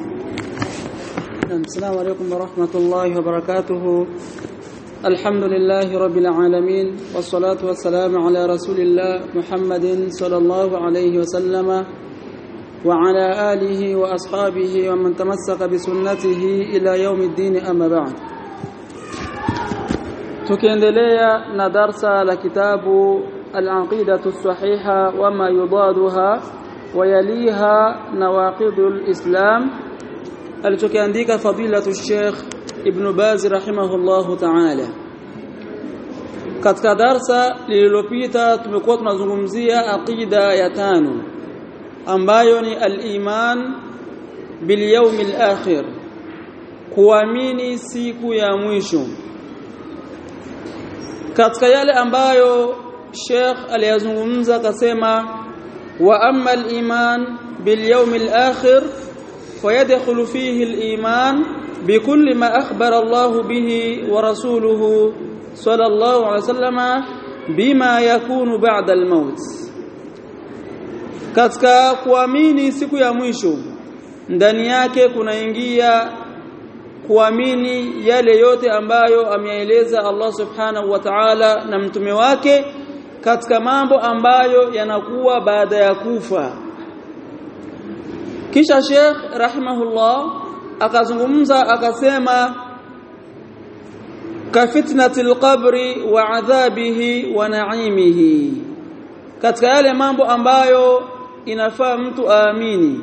السلام عليكم ورحمة الله وبركاته الحمد لله رب العالمين والصلاة والسلام على رسول الله محمد صلى الله عليه وسلم وعلى آله وأصحابه ومن تمسك بسنته إلى يوم الدين أما بعد tukiendelea na darsa la kitabu al-aqidatu sahiha wama yudaduha wayaliha nawaqidul islam alichokiandika fadilatu Sheikh Ibn Baz rahimahullahu ta'ala katika darsa lililopita tumekuwa tunazungumzia aqida ya tano ambayo ni al-iman bil yawmil akhir kuamini siku ya mwisho katika yale ambayo Sheikh aliyazungumza akasema wa amma al-iman bil yawmil akhir فيدخل فيه الإيمان بكل ما أخبر الله به ورسوله صلى الله عليه وسلم بما يكون بعد الموت katika kuamini siku ya mwisho ndani yake kunaingia kuamini yale yote ambayo ameeleza Allah subhanahu wa ta'ala na mtume wake katika mambo ambayo yanakuwa baada ya kufa kisha Sheikh rahimahullah akazungumza akasema ka fitnatil qabri wa adhabihi wa na'imihi katika yale mambo ambayo inafaa mtu aamini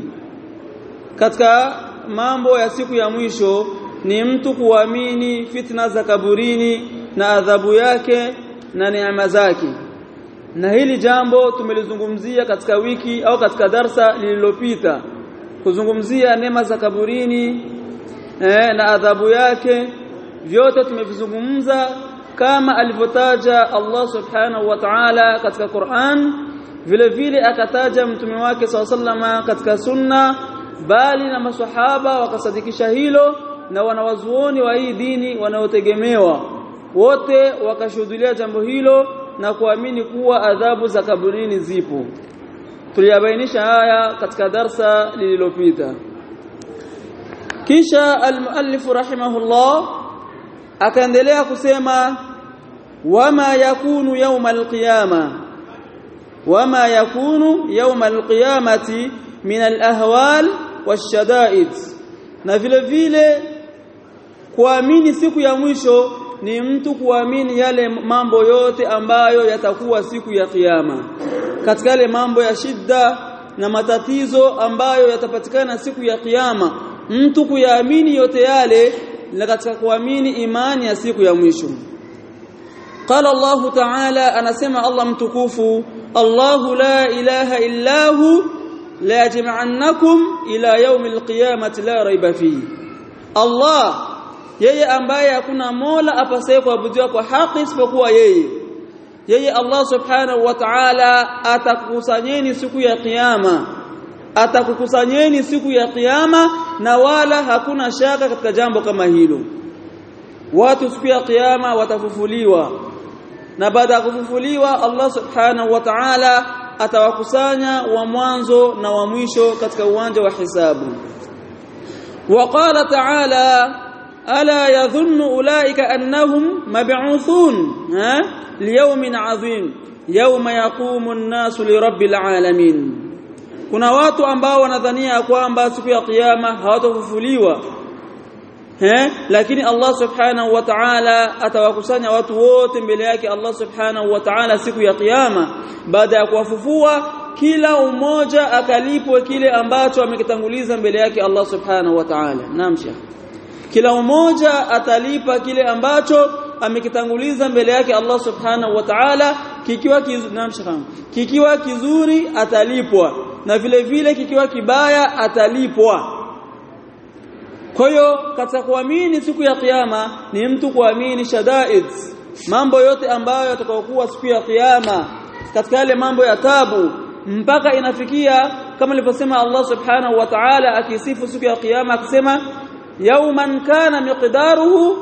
katika mambo ya siku ya mwisho ni mtu kuamini fitna za kaburini na adhabu yake na neema zake na hili jambo tumelizungumzia katika wiki au katika darsa lililopita kuzungumzia neema za kaburini eh, na adhabu yake vyote tumevizungumza kama alivyotaja Allah subhanahu wa ta'ala katika Qur'an vile vile akataja mtume wake sallama katika sunna bali na maswahaba wakasadikisha hilo na wanawazuoni wa hii dini wanaotegemewa wote wakashuhudia jambo hilo na kuamini kuwa adhabu za kaburini zipo tuliyabainisha haya katika darsa lililopita kisha almuallif rahimahullah akaendelea kusema wama yakunu yawma alqiyama wama yakunu yawma alqiyamati min alahwal washadaid na vile vile kuamini siku ya mwisho ni mtu kuamini yale mambo yote ambayo yatakuwa siku ya kiyama katika yale mambo ya shida na matatizo ambayo yatapatikana siku ya kiyama mtu kuyaamini yote yale na katika kuamini imani ya siku ya mwisho قال الله تعالى anasema Allah mtukufu Allahu la ilaha illa hu la yajma'annakum ila yawmil qiyamati la raiba fihi Allah yeye ambaye hakuna mola apasaye kuabudiwa kwa haki isipokuwa yeye yeye Allah subhanahu wa ta'ala atakukusanyeni siku ya kiyama atakukusanyeni siku ya kiyama na wala hakuna shaka katika jambo kama hilo watu siku ya kiyama watafufuliwa na baada ya kufufuliwa Allah subhanahu wa ta'ala atawakusanya wa mwanzo na wa mwisho katika uwanja wa hisabu وقال تعالى ألا يظن أولئك أنهم مبعوثون ها ليوم عظيم يوم يقوم الناس لرب العالمين kuna watu ambao wanadhania kwamba siku ya kiyama hawatafufuliwa eh lakini Allah subhanahu wa ta'ala atawakusanya watu wote mbele yake Allah subhanahu wa ta'ala siku ya kiyama baada ya kuwafufua kila umoja akalipwe kile ambacho amekitanguliza mbele yake Allah subhanahu wa ta'ala naam shekh kila mmoja atalipa kile ambacho amekitanguliza mbele yake Allah subhanahu wa ta'ala kikiwa kizuri kikiwa kizuri atalipwa na vile vile kikiwa kibaya atalipwa kwa hiyo katika kuamini siku ya kiyama ni mtu kuamini shadaid mambo yote ambayo yatakayokuwa siku ya kiyama katika yale mambo ya tabu mpaka inafikia kama alivyosema Allah subhanahu wa ta'ala akisifu siku ya kiyama akisema yawman kana miqdaruhu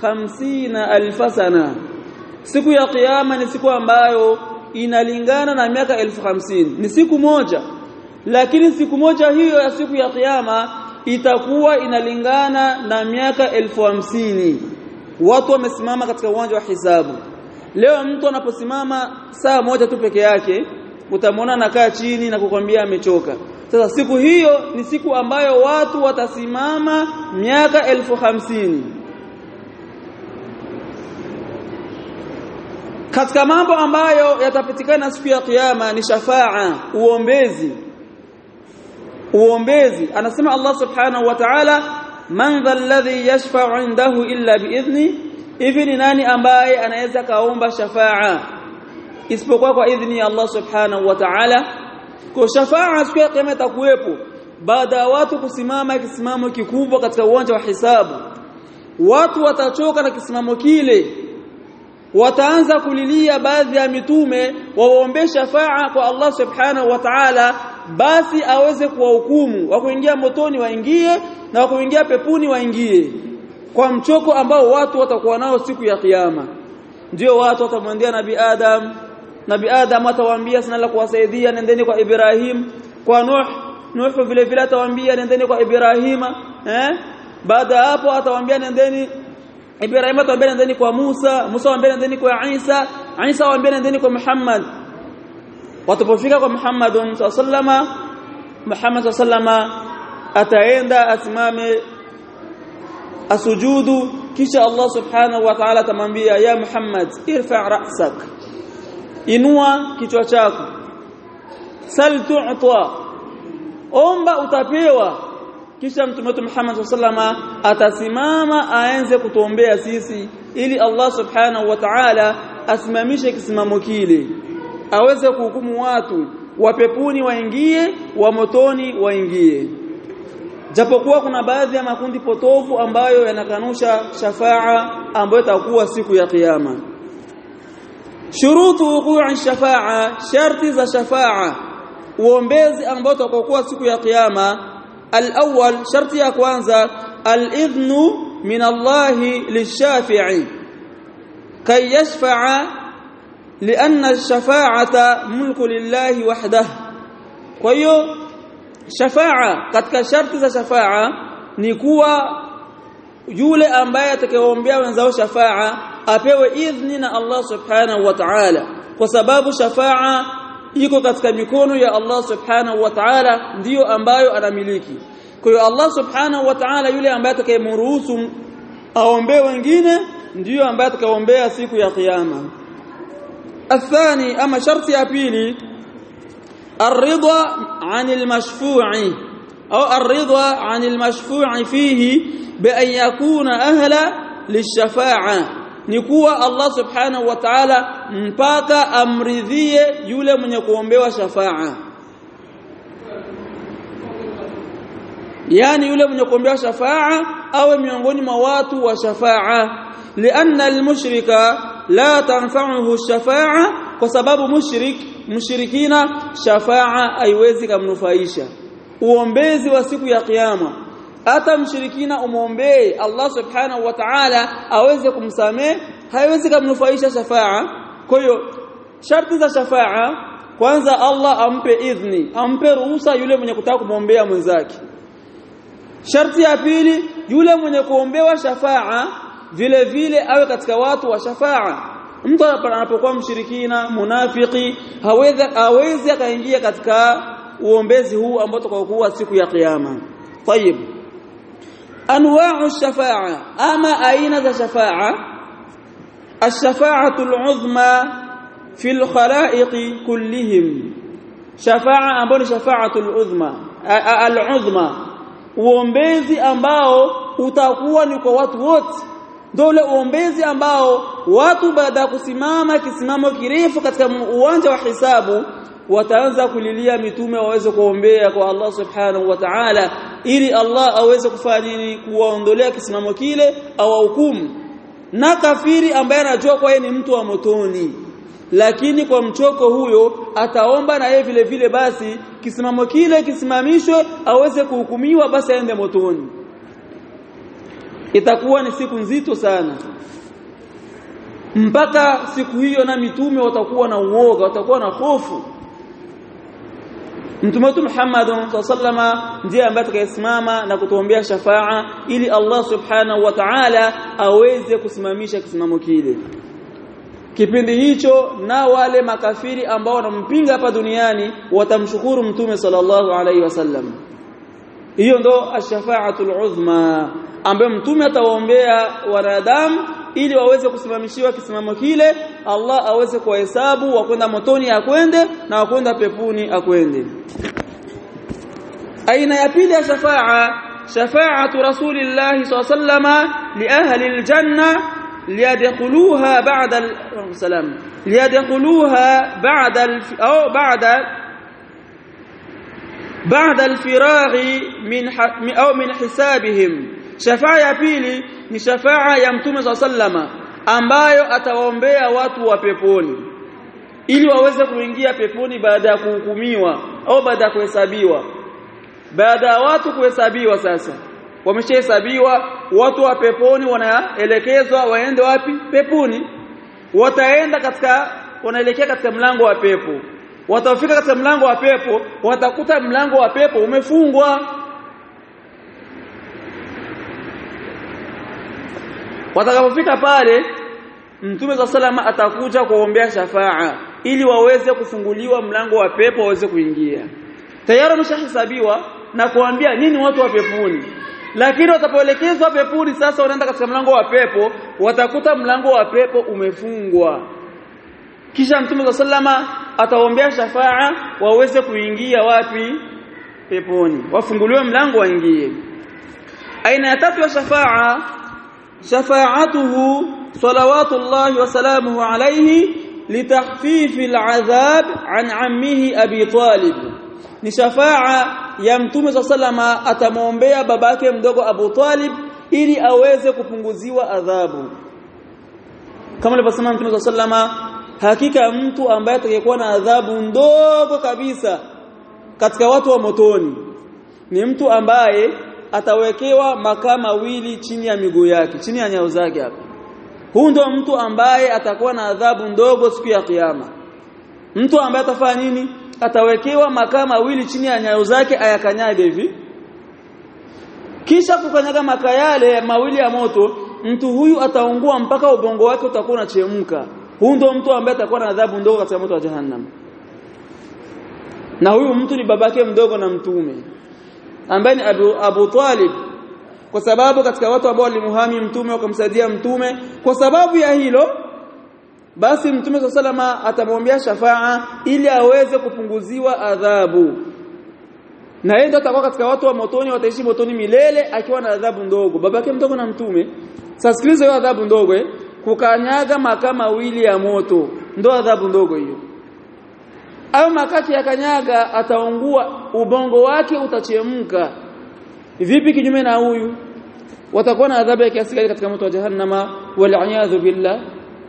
50000 sana siku ya kiyama ni siku ambayo inalingana na miaka elfu hamsini ni siku moja lakini siku moja hiyo ya siku ya kiyama itakuwa inalingana na miaka elfu hamsini watu wamesimama katika uwanja wa hisabu leo mtu anaposimama saa moja tu peke yake utamwona anakaa chini na kukwambia amechoka sasa siku hiyo ni siku ambayo watu watasimama miaka elfu hamsini katika mambo ambayo yatapatikana siku ya kiyama ni shafaa uombezi uombezi anasema Allah subhanahu wa ta'ala man dha alladhi yashfa'u indahu illa biidhni hivi ni nani ambaye anaweza kaomba shafaa isipokuwa kwa idhni ya Allah subhanahu wa ta'ala kwa shafaa siku ya kiyama itakuwepo baada ya watu kusimama kisimamo kikubwa katika uwanja wa hisabu watu watachoka na kisimamo kile wataanza kulilia baadhi ya mitume waombe shafaa kwa Allah subhanahu wa ta'ala basi aweze kuwahukumu wa kuingia motoni waingie na wa kuingia pepuni waingie kwa mchoko ambao watu watakuwa nao siku ya kiyama ndio watu watamwendea nabi Adam nabi Adam atawaambia sina la kuwasaidia nendeni kwa Ibrahim kwa Nuh Nuh vile vile atawaambia nendeni kwa Ibrahima eh baada hapo atawaambia nendeni Ibrahim atawaambia nendeni kwa Musa Musa atawaambia nendeni kwa Isa Isa atawaambia nendeni kwa Muhammad watapofika kwa Muhammad sallama Muhammad sallama ataenda asimame asujudu kisha Allah subhanahu wa ta'ala atamwambia ya Muhammad irfa' ra'sak inua kichwa chako sal tu'ta omba utapewa kisha mtume wetu Muhammad sallama atasimama aanze kutuombea sisi ili Allah subhanahu wa ta'ala asimamishe kisimamo kile aweze kuhukumu watu wa pepuni waingie wa motoni waingie japokuwa kuna baadhi ya makundi potofu ambayo yanakanusha shafaa ambayo itakuwa siku ya kiyama shurutu wuqu'i shafaa sharti za shafaa uombezi ambao utakokuwa siku ya kiyama al-awwal sharti ya kwanza al-idhnu min Allah lishafi'i kay yashfa'a لأن الشفاعة ملك لله وحده kwa hiyo shafaa katika sharti za shafaa ni kuwa yule ambaye atakayeombea wenzao shafaa apewe idhni na Allah subhanahu wa ta'ala kwa sababu shafaa iko katika mikono ya Allah subhanahu wa ta'ala ndiyo ambayo anamiliki kwa hiyo Allah subhanahu wa ta'ala yule ambaye atakayemruhusu aombee wengine ndiyo ambaye atakayeombea siku ya kiyama الثاني أما شرط يابيلي الرضا عن المشفوع أو الرضا عن المشفوع فيه بأن يكون أهلا للشفاعة نكوى الله سبحانه وتعالى مباكا أمرذية يولى من يقوم بها شفاعة yani yule mwenye kuombea shafaa awe miongoni mwa watu wa shafaa lianna almushrika la tanfa'uhu shafa'a kwa sababu mushrik mushrikina shafa'a haiwezi kumnufaisha uombezi wa siku ya kiyama hata mshirikina umwombee Allah subhanahu wa ta'ala aweze kumsamehe haiwezi kumnufaisha shafa'a kwa hiyo sharti za shafa'a kwanza Allah ampe idhni ampe ruhusa yule mwenye kutaka kumwombea mwenzake sharti ya pili yule mwenye kuombewa shafa'a vile vile awe katika watu wa shafaa mtu anapokuwa mshirikina munafiki hawezi hawezi akaingia katika uombezi huu ambao tutakokuwa siku ya kiyama طيب anwa'u shafaa ama aina za shafaa الشفاعه العظمى في الخلائق كلهم شفاعه ambayo ni shafaatul uzma al-uzma uombezi ambao utakuwa ni kwa watu wote ndio ule uombezi ambao watu baada ya kusimama kisimamo kirefu katika uwanja wa hisabu wataanza kulilia mitume waweze kuombea kwa Allah subhanahu wa ta'ala ili Allah aweze kufanya nini kuwaondolea kisimamo kile au hukumu na kafiri ambaye anajua kwa yeye ni mtu wa motoni lakini kwa mchoko huyo ataomba na yeye vile vile basi kisimamo kile kisimamishwe aweze kuhukumiwa basi aende motoni itakuwa ni siku nzito sana mpaka siku hiyo na mitume watakuwa na uoga watakuwa na hofu Mtume wetu Muhammad sallama ndiye ambaye atakayesimama na kutuombea shafaa ili Allah subhanahu wa ta'ala aweze kusimamisha kisimamo kile kipindi hicho na wale makafiri ambao wanampinga hapa duniani watamshukuru mtume sallallahu alaihi wasallam hiyo ndo ash-shafa'atul uzma ambayo mtume atawaombea wanadamu ili waweze kusimamishiwa kisimamo kile Allah aweze kuwahesabu wakwenda motoni akwende na wakwenda pepuni akwende aina ya pili ya shafa'a shafa'atu rasulillahi sallallahu alayhi wasallam li ahli aljanna liyadkhuluha ba'da al-salam liyadkhuluha ba'da au ba'da بعد الفراغ من أو من حسابهم شفاعه ya pili ni shafaa ya mtume sallama ambayo atawaombea watu wa peponi ili waweze kuingia peponi baada ya kuhukumiwa au baada ya kuhesabiwa baada ya watu kuhesabiwa sasa wameshahesabiwa watu wa peponi wanaelekezwa waende wapi peponi wataenda katika wanaelekea katika mlango wa pepo watafika katika mlango wa pepo watakuta mlango wa pepo umefungwa watakapofika pale mtume za salama atakuja kuombea shafaa ili waweze kufunguliwa mlango wa pepo waweze kuingia tayari wameshahesabiwa na kuambia nini watu wa peponi lakini watapoelekezwa peponi sasa wanaenda katika mlango wa pepo watakuta mlango wa pepo umefungwa kisha mtume za salama ataombea shafaa waweze kuingia wapi peponi wafunguliwe mlango waingie aina ya tatu ya shafaa shafaatuhu salawatullahi wa salamuhu alayhi litakhfifi al'adhab an ammihi abi talib ni shafaa ya mtume za salama atamwombea babake mdogo Abu Talib ili aweze kupunguziwa adhabu kama alivyosema mtume za salama hakika mtu ambaye atakayekuwa na adhabu ndogo kabisa katika watu wa motoni ni mtu ambaye atawekewa makaa mawili chini ya miguu yake chini ya nyao zake hapa huu ndo mtu ambaye atakuwa na adhabu ndogo siku ya kiyama mtu ambaye atafanya nini atawekewa makaa mawili chini ya nyayo zake ayakanyage hivi kisha kukanyaga makaa yale mawili ya moto mtu huyu ataungua mpaka ubongo wake utakuwa unachemka huu ndo mtu ambaye atakuwa na adhabu ndogo katika moto wa jahannam na huyu mtu ni babake mdogo na mtume ambaye ni Abu, Abu Talib kwa sababu katika watu ambao walimuhami mtume wakamsaidia mtume kwa sababu ya hilo basi mtume salama atamwombea shafaa ili aweze kupunguziwa adhabu na yeye atakuwa katika watu wa motoni wataishi motoni milele akiwa na adhabu ndogo babake mdogo na mtume sasa sikiliza hiyo adhabu ndogo eh kukanyaga makaa mawili ya moto ndo adhabu ndogo hiyo au makati ya kanyaga ataungua ubongo wake utachemka vipi kinyume na huyu watakuwa na adhabu ya kiasi gani katika moto wa jahannama wal billah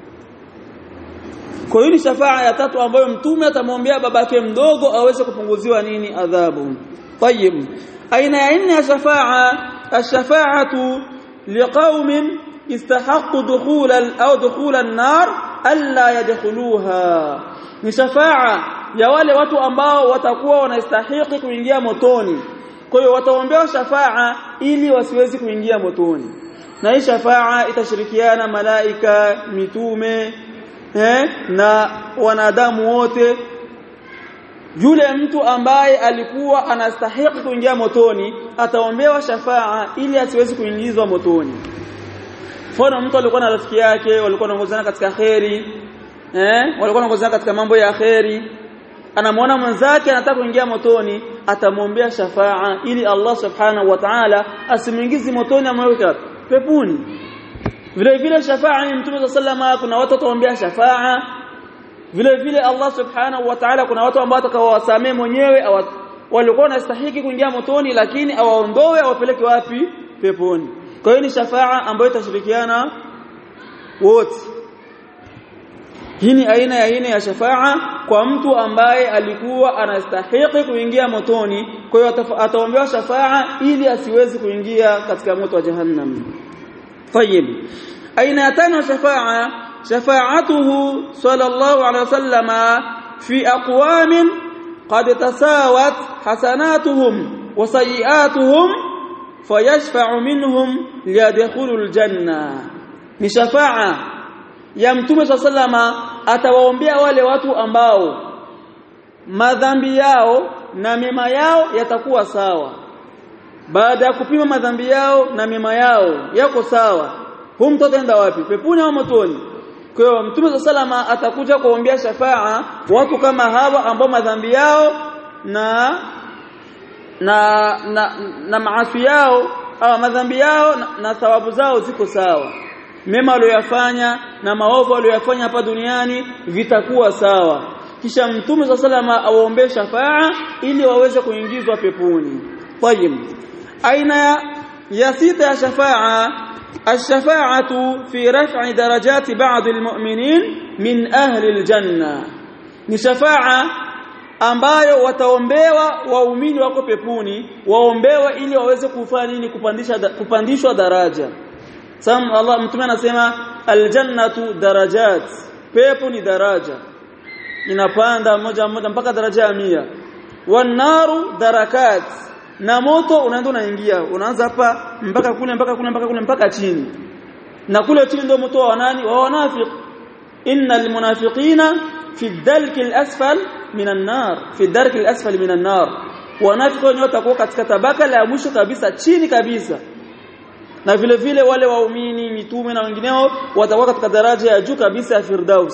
kwa hiyo ni shafaa ya tatu ambayo mtume atamwombea babake mdogo aweze kupunguziwa nini adhabu طيب aina ya nne ya shafaa ash-shafa'atu liqaumin istahaqqu dukhul au dukhul an-nar alla yadkhuluha ni shafaa ya wale watu ambao watakuwa wanastahili kuingia motoni kwa hiyo wataombewa shafaa ili wasiwezi kuingia motoni na hii shafaa itashirikiana malaika mitume eh, na wanadamu wote yule mtu ambaye alikuwa anastahili kuingia motoni ataombewa shafaa ili asiwezi kuingizwa motoni mfano mtu alikuwa na rafiki yake walikuwa wanaongozana katika kheri eh walikuwa wanaongozana katika mambo ya kheri anamwona mwenzake anataka kuingia motoni atamwombea shafaa ili Allah subhanahu wa ta'ala asimuingizi motoni amweke peponi vile vile shafaa ni mtume sallama kuna watu wataombea shafaa vile vile Allah subhanahu wa ta'ala kuna watu ambao atakawasamee mwenyewe walikuwa wanastahili kuingia motoni lakini awaondoe awapeleke wapi peponi kwa hiyo ni shafaa ambayo itashirikiana wote hii ni aina ya aina ya shafaa kwa mtu ambaye alikuwa anastahili kuingia motoni kwa hiyo ataombewa shafaa ili asiwezi kuingia katika moto wa jahannam طيب aina tano shafaa shafaatuhu sallallahu alaihi wasallam fi aqwamin قد تساوت حسناتهم وسيئاتهم فيشفع منهم ليدخلوا الجنة ni shafa'a ya mtume sallama atawaombea wale watu ambao madhambi yao na mema yao yatakuwa sawa baada ya kupima madhambi yao na mema yao yako sawa huyu mtoto enda wapi peponi au motoni kwa hiyo mtume sallama atakuja kuombea shafa'a watu kama hawa ambao madhambi yao na na na, na maasi yao au madhambi yao na, na thawabu zao ziko sawa mema waliyofanya na maovu waliyofanya hapa duniani vitakuwa sawa kisha mtume wa salama awaombee shafaa ili waweze kuingizwa peponi tayib aina ya sita ya shafaa الشفاعه في رفع درجات بعض المؤمنين من اهل الجنه ni shafaa ambayo wataombewa waumini wako peponi waombewa ili waweze kufanya nini kupandisha kupandishwa daraja sam Allah mtume anasema aljannatu darajat pepo ni daraja inapanda moja moja mpaka daraja ya mia wanaru darakat na moto unaenda unaingia unaanza hapa mpaka kule mpaka kule mpaka kule mpaka chini na kule chini ndio moto wa nani wa wanafiq innal munafiqina fi dalki al-asfal minan nar fi darki al-asfal minan nar wanafiki wenyewe watakuwa katika tabaka la mwisho kabisa chini kabisa na vile vile wale waumini mitume na wengineo watakuwa katika daraja ya juu kabisa ya firdaus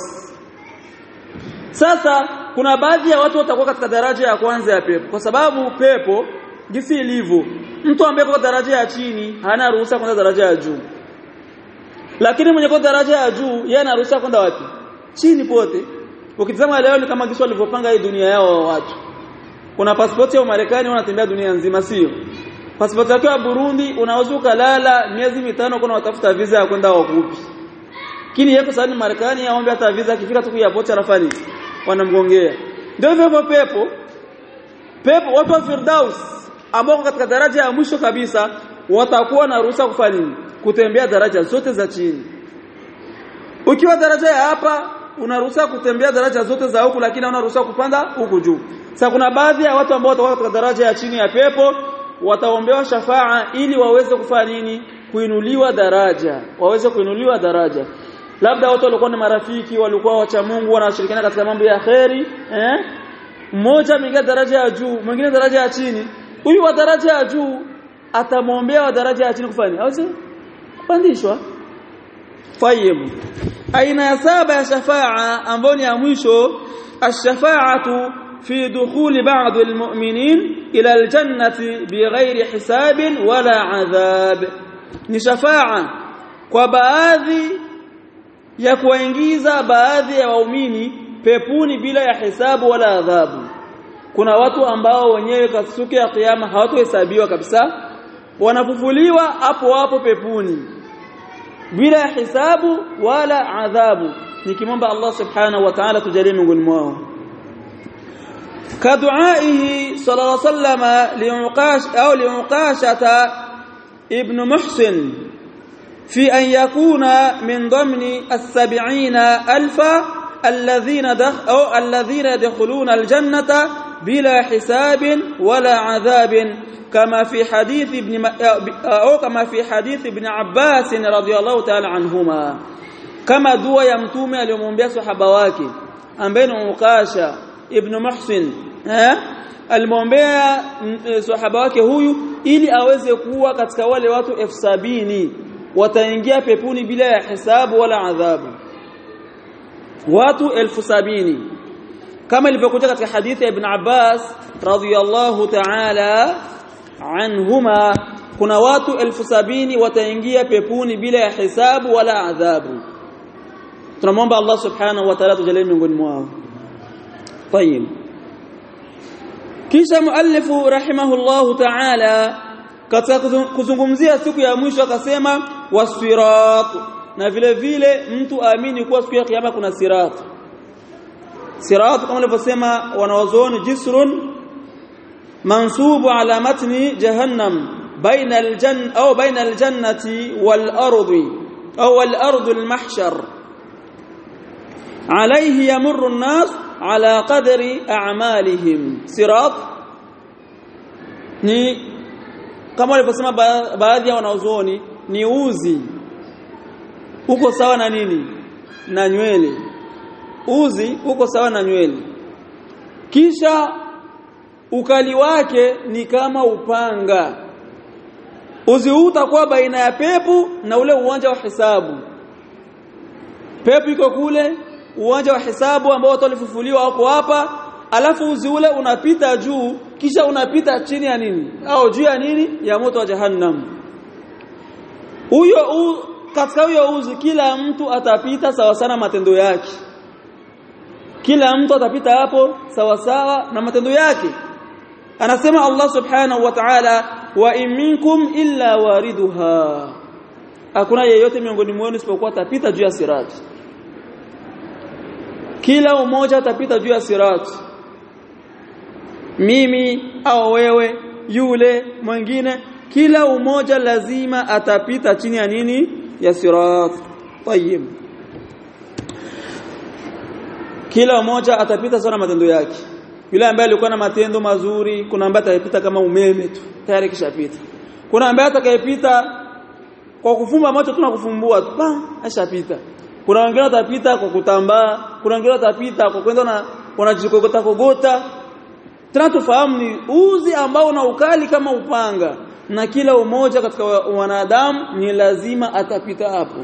sasa kuna baadhi ya watu watakuwa katika daraja ya kwanza ya pepo kwa sababu pepo jinsi ilivyo mtu ambaye kwa daraja ya chini hana ruhusa kwenda daraja ya juu lakini mwenye kwa daraja ya juu yeye ana ruhusa kwenda wapi chini pote ukitazama leo ni kama kisa walivyopanga hii dunia yao wa watu kuna pasipoti ya Marekani wanatembea dunia nzima sio pasipoti yako ya Burundi unaweza ukalala miezi mitano kuna watafuta visa ya kwenda wakupi lakini yeye sasa ni Marekani aombe hata visa akifika tu ya pocha rafani wanamgongea ndio hivyo hivyo pepo pepo watu wa Firdaus ambao katika daraja ya mwisho kabisa watakuwa na ruhusa kufanya nini kutembea daraja zote za chini ukiwa daraja ya hapa unaruhusa kutembea daraja zote za huku lakini hauna ruhusa kupanda huku juu sasa kuna baadhi ya watu ambao watakuwa katika daraja ya chini ya pepo wataombewa shafaa ili waweze kufanya nini kuinuliwa daraja waweze kuinuliwa daraja labda watu walikuwa ni marafiki walikuwa wacha Mungu wanashirikiana katika mambo ya kheri eh mmoja ameingia daraja ya juu mwingine daraja ya chini huyu wa daraja ya juu atamwombea wa daraja ya chini kufanya aweze kupandishwa طيب aina ya saba ya shafaa ambayo ni ya mwisho ash-shafa'atu fi dukhul ba'd al-mu'minin ila al-jannati bighairi hisabin wala adhab ni shafaa kwa baadhi ya kuwaingiza baadhi ya waumini pepuni bila ya hisabu wala adhabu kuna watu ambao wenyewe katika siku ya kiyama hawatohesabiwa kabisa wanafufuliwa hapo hapo pepuni bila hisabu wala adhabu nikimwomba Allah subhanahu wa ta'ala tujalie miongoni mwao كدعائه صلى الله عليه وسلم لعقاش أو لعقاشة ابن محسن في أن يكون من ضمن السبعين ألفا الذين دخ أو الذين يدخلون الجنة بلا حساب ولا عذاب كما في حديث ابن أو كما في حديث ابن عباس رضي الله تعالى عنهما كما دعاء يمتوم aliyomwombea sahaba wake ambaye ni Ukasha ibn Muhsin eh alimwombea sahaba wake huyu ili aweze kuwa katika wale watu elfu sabini wataingia pepuni bila ya hisabu wala adhabu watu elfu sabini kama ilivyokuja katika hadithi ya Ibn Abbas radhiyallahu ta'ala anhuma kuna watu elfu sabini wataingia pepuni bila ya hisabu wala adhabu tunamwomba Allah subhanahu wa ta'ala tujalie miongoni mwao طيب kisha muallifu rahimahullahu ta'ala katika kuzungumzia siku ya mwisho akasema wasirat na vile vile mtu aamini kuwa siku ya kiyama kuna sirat sirat kama alivyosema wanawazuoni jisrun mansubu ala matni jahannam baina aljanna au baina aljannati wal ardi au al ardi al mahshar alayhi yamurru an-nas ala qadri a'malihim sirat ni kama walivyosema ba baadhi ya wanazuoni ni uzi uko sawa na nini na nywele uzi uko sawa na nywele kisha ukali wake ni kama upanga uzi huu utakuwa baina ya pepo na ule uwanja wa hisabu pepo iko kule uwanja wa hisabu ambao watu walifufuliwa wako hapa alafu uzi ule unapita juu kisha unapita chini ya nini au juu ya nini ya moto wa jahannam huyo katika huyo uzi kila mtu atapita sawa sana matendo yake kila mtu atapita hapo sawa sawa na matendo yake anasema Allah subhanahu wa ta'ala wa in minkum illa wariduha hakuna yeyote miongoni mwenu isipokuwa atapita juu ya sirati kila mmoja atapita juu ya sirati mimi au wewe yule mwingine kila umoja lazima atapita chini ya nini ya sirat tayyib kila mmoja atapita sana matendo yake yule ambaye alikuwa na matendo mazuri kuna ambaye atapita kama umeme tu tayari kishapita kuna ambaye atakayepita kwa kufumba macho tu na kufumbua tu pa ashapita kuna wengine watapita kwa kutambaa kuna wengine watapita kwa kwenda na wanajikogota kogota tena tufahamu ni uzi ambao una ukali kama upanga na kila umoja katika wanadamu ni lazima atapita hapo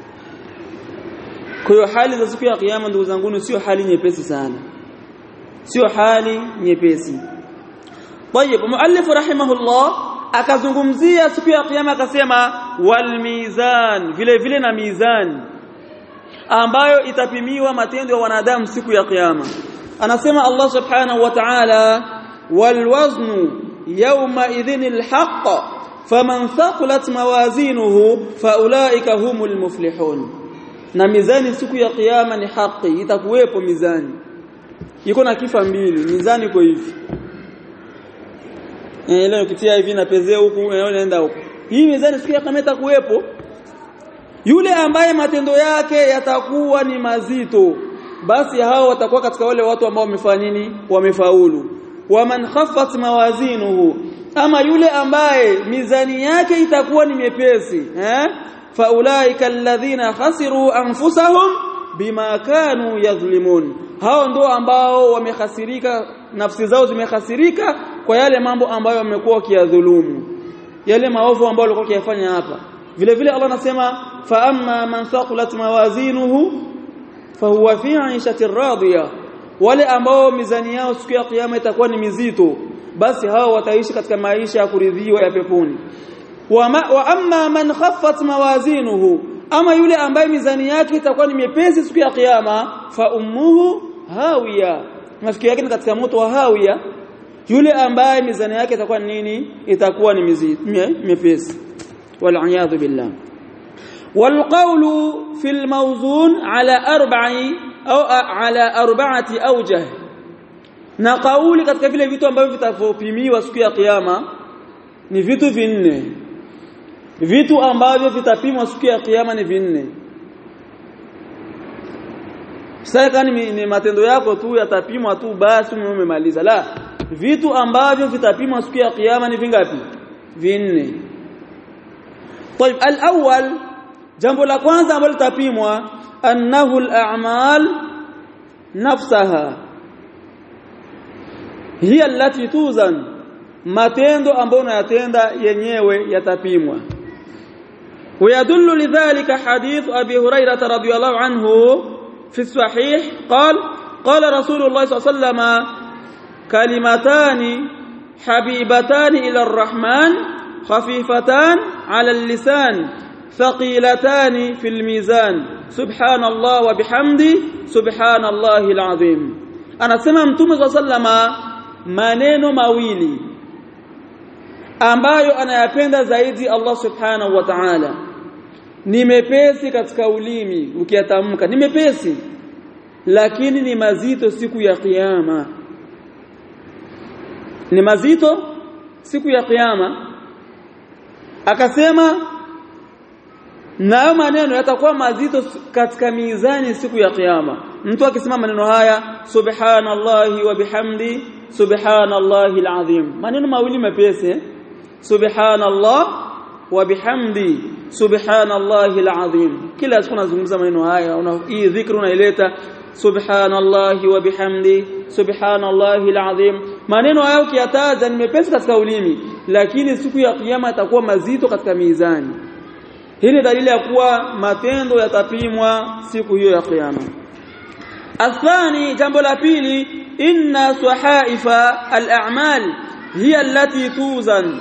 kwa hiyo hali za siku ya kiyama ndugu zangu sio hali nyepesi sana sio hali nyepesi طيب muallif rahimahullah akazungumzia siku ya kiyama akasema wal mizan vile vile na mizan ambayo itapimiwa matendo ya wanadamu siku ya kiyama anasema Allah subhanahu wa ta'ala wal waznu yawma idhinil haqq faman thaqulat mawazinuhu faulaika humul muflihun na mizani siku ya kiyama ni haki itakuwepo mizani iko na kifa mbili mizani iko hivi eh leo ukitia hivi na pezea huku unaenda huku hii mizani siku ya kiyama itakuwepo yule ambaye matendo yake yatakuwa ni mazito basi hao watakuwa katika wale watu ambao wamefanya nini wamefaulu waman khaffat mawazinuhu ama yule ambaye mizani yake itakuwa ni mepesi eh faulaika alladhina khasiru anfusahum bima kanu yadhlimun hao ndio ambao wamehasirika nafsi zao zimehasirika kwa yale mambo ambayo wamekuwa wakiyadhulumu yale maovu ambayo walikuwa wakiyafanya hapa vile vile Allah anasema fa amma man thaqulat mawazinuhu fahuwa fi 'ishati radiya wale ambao mizani yao siku ya kiyama itakuwa ni mizito basi hao wataishi katika maisha ya kuridhiwa ya peponi wa, ma, wa amma man khaffat mawazinuhu ama yule ambaye mizani yake itakuwa ni mepesi siku ya kiyama fa ummuhu hawiya mafikio yake ni katika moto wa hawiya yule ambaye mizani yake itakuwa nini itakuwa ni mizito mepesi wal billah والقول في الموزون على أربع أو على أربعة أوجه na kauli katika vile vitu ambavyo vitapimiwa siku ya kiyama ni vitu vinne vitu ambavyo vitapimwa siku ya kiyama ni vinne sasa ni, ni matendo yako tu yatapimwa tu basi umemaliza la vitu ambavyo vitapimwa siku ya kiyama ni vingapi vinne طيب الاول jambo la kwanza ambalo litapimwa annahu al-a'mal nafsaha hiya allati tuzan matendo ambayo unayatenda yenyewe yatapimwa ويدل لذلك حديث أبي هريرة رضي الله عنه في الصحيح قال قال رسول الله صلى الله عليه وسلم كلمتان حبيبتان إلى الرحمن خفيفتان على اللسان ثقيلتان في الميزان سبحان الله وبحمده سبحان الله العظيم أنا سمع متوم صلى الله عليه وسلم maneno mawili ambayo anayapenda zaidi Allah subhanahu wa ta'ala ni mepesi katika ulimi ukiyatamka ni mepesi lakini ni mazito siku ya kiyama ni mazito siku ya kiyama akasema nayo maneno yatakuwa mazito katika mizani siku ya kiyama mtu akisema maneno haya subhanallahi wa bihamdi subhanallahi alazim maneno mawili mepesi subhanallah wa bihamdi subhanallahi alazim kila siku nazungumza maneno haya una hii dhikri unaileta subhanallahi wa bihamdi subhanallahi alazim maneno hayo ukiyataja ni mepesi katika ulimi lakini siku ya kiyama yatakuwa mazito katika mizani hii ni dalili ya kuwa matendo yatapimwa siku hiyo ya kiyama athani jambo la pili inna sahaifa al-a'mal hiya allati tuzan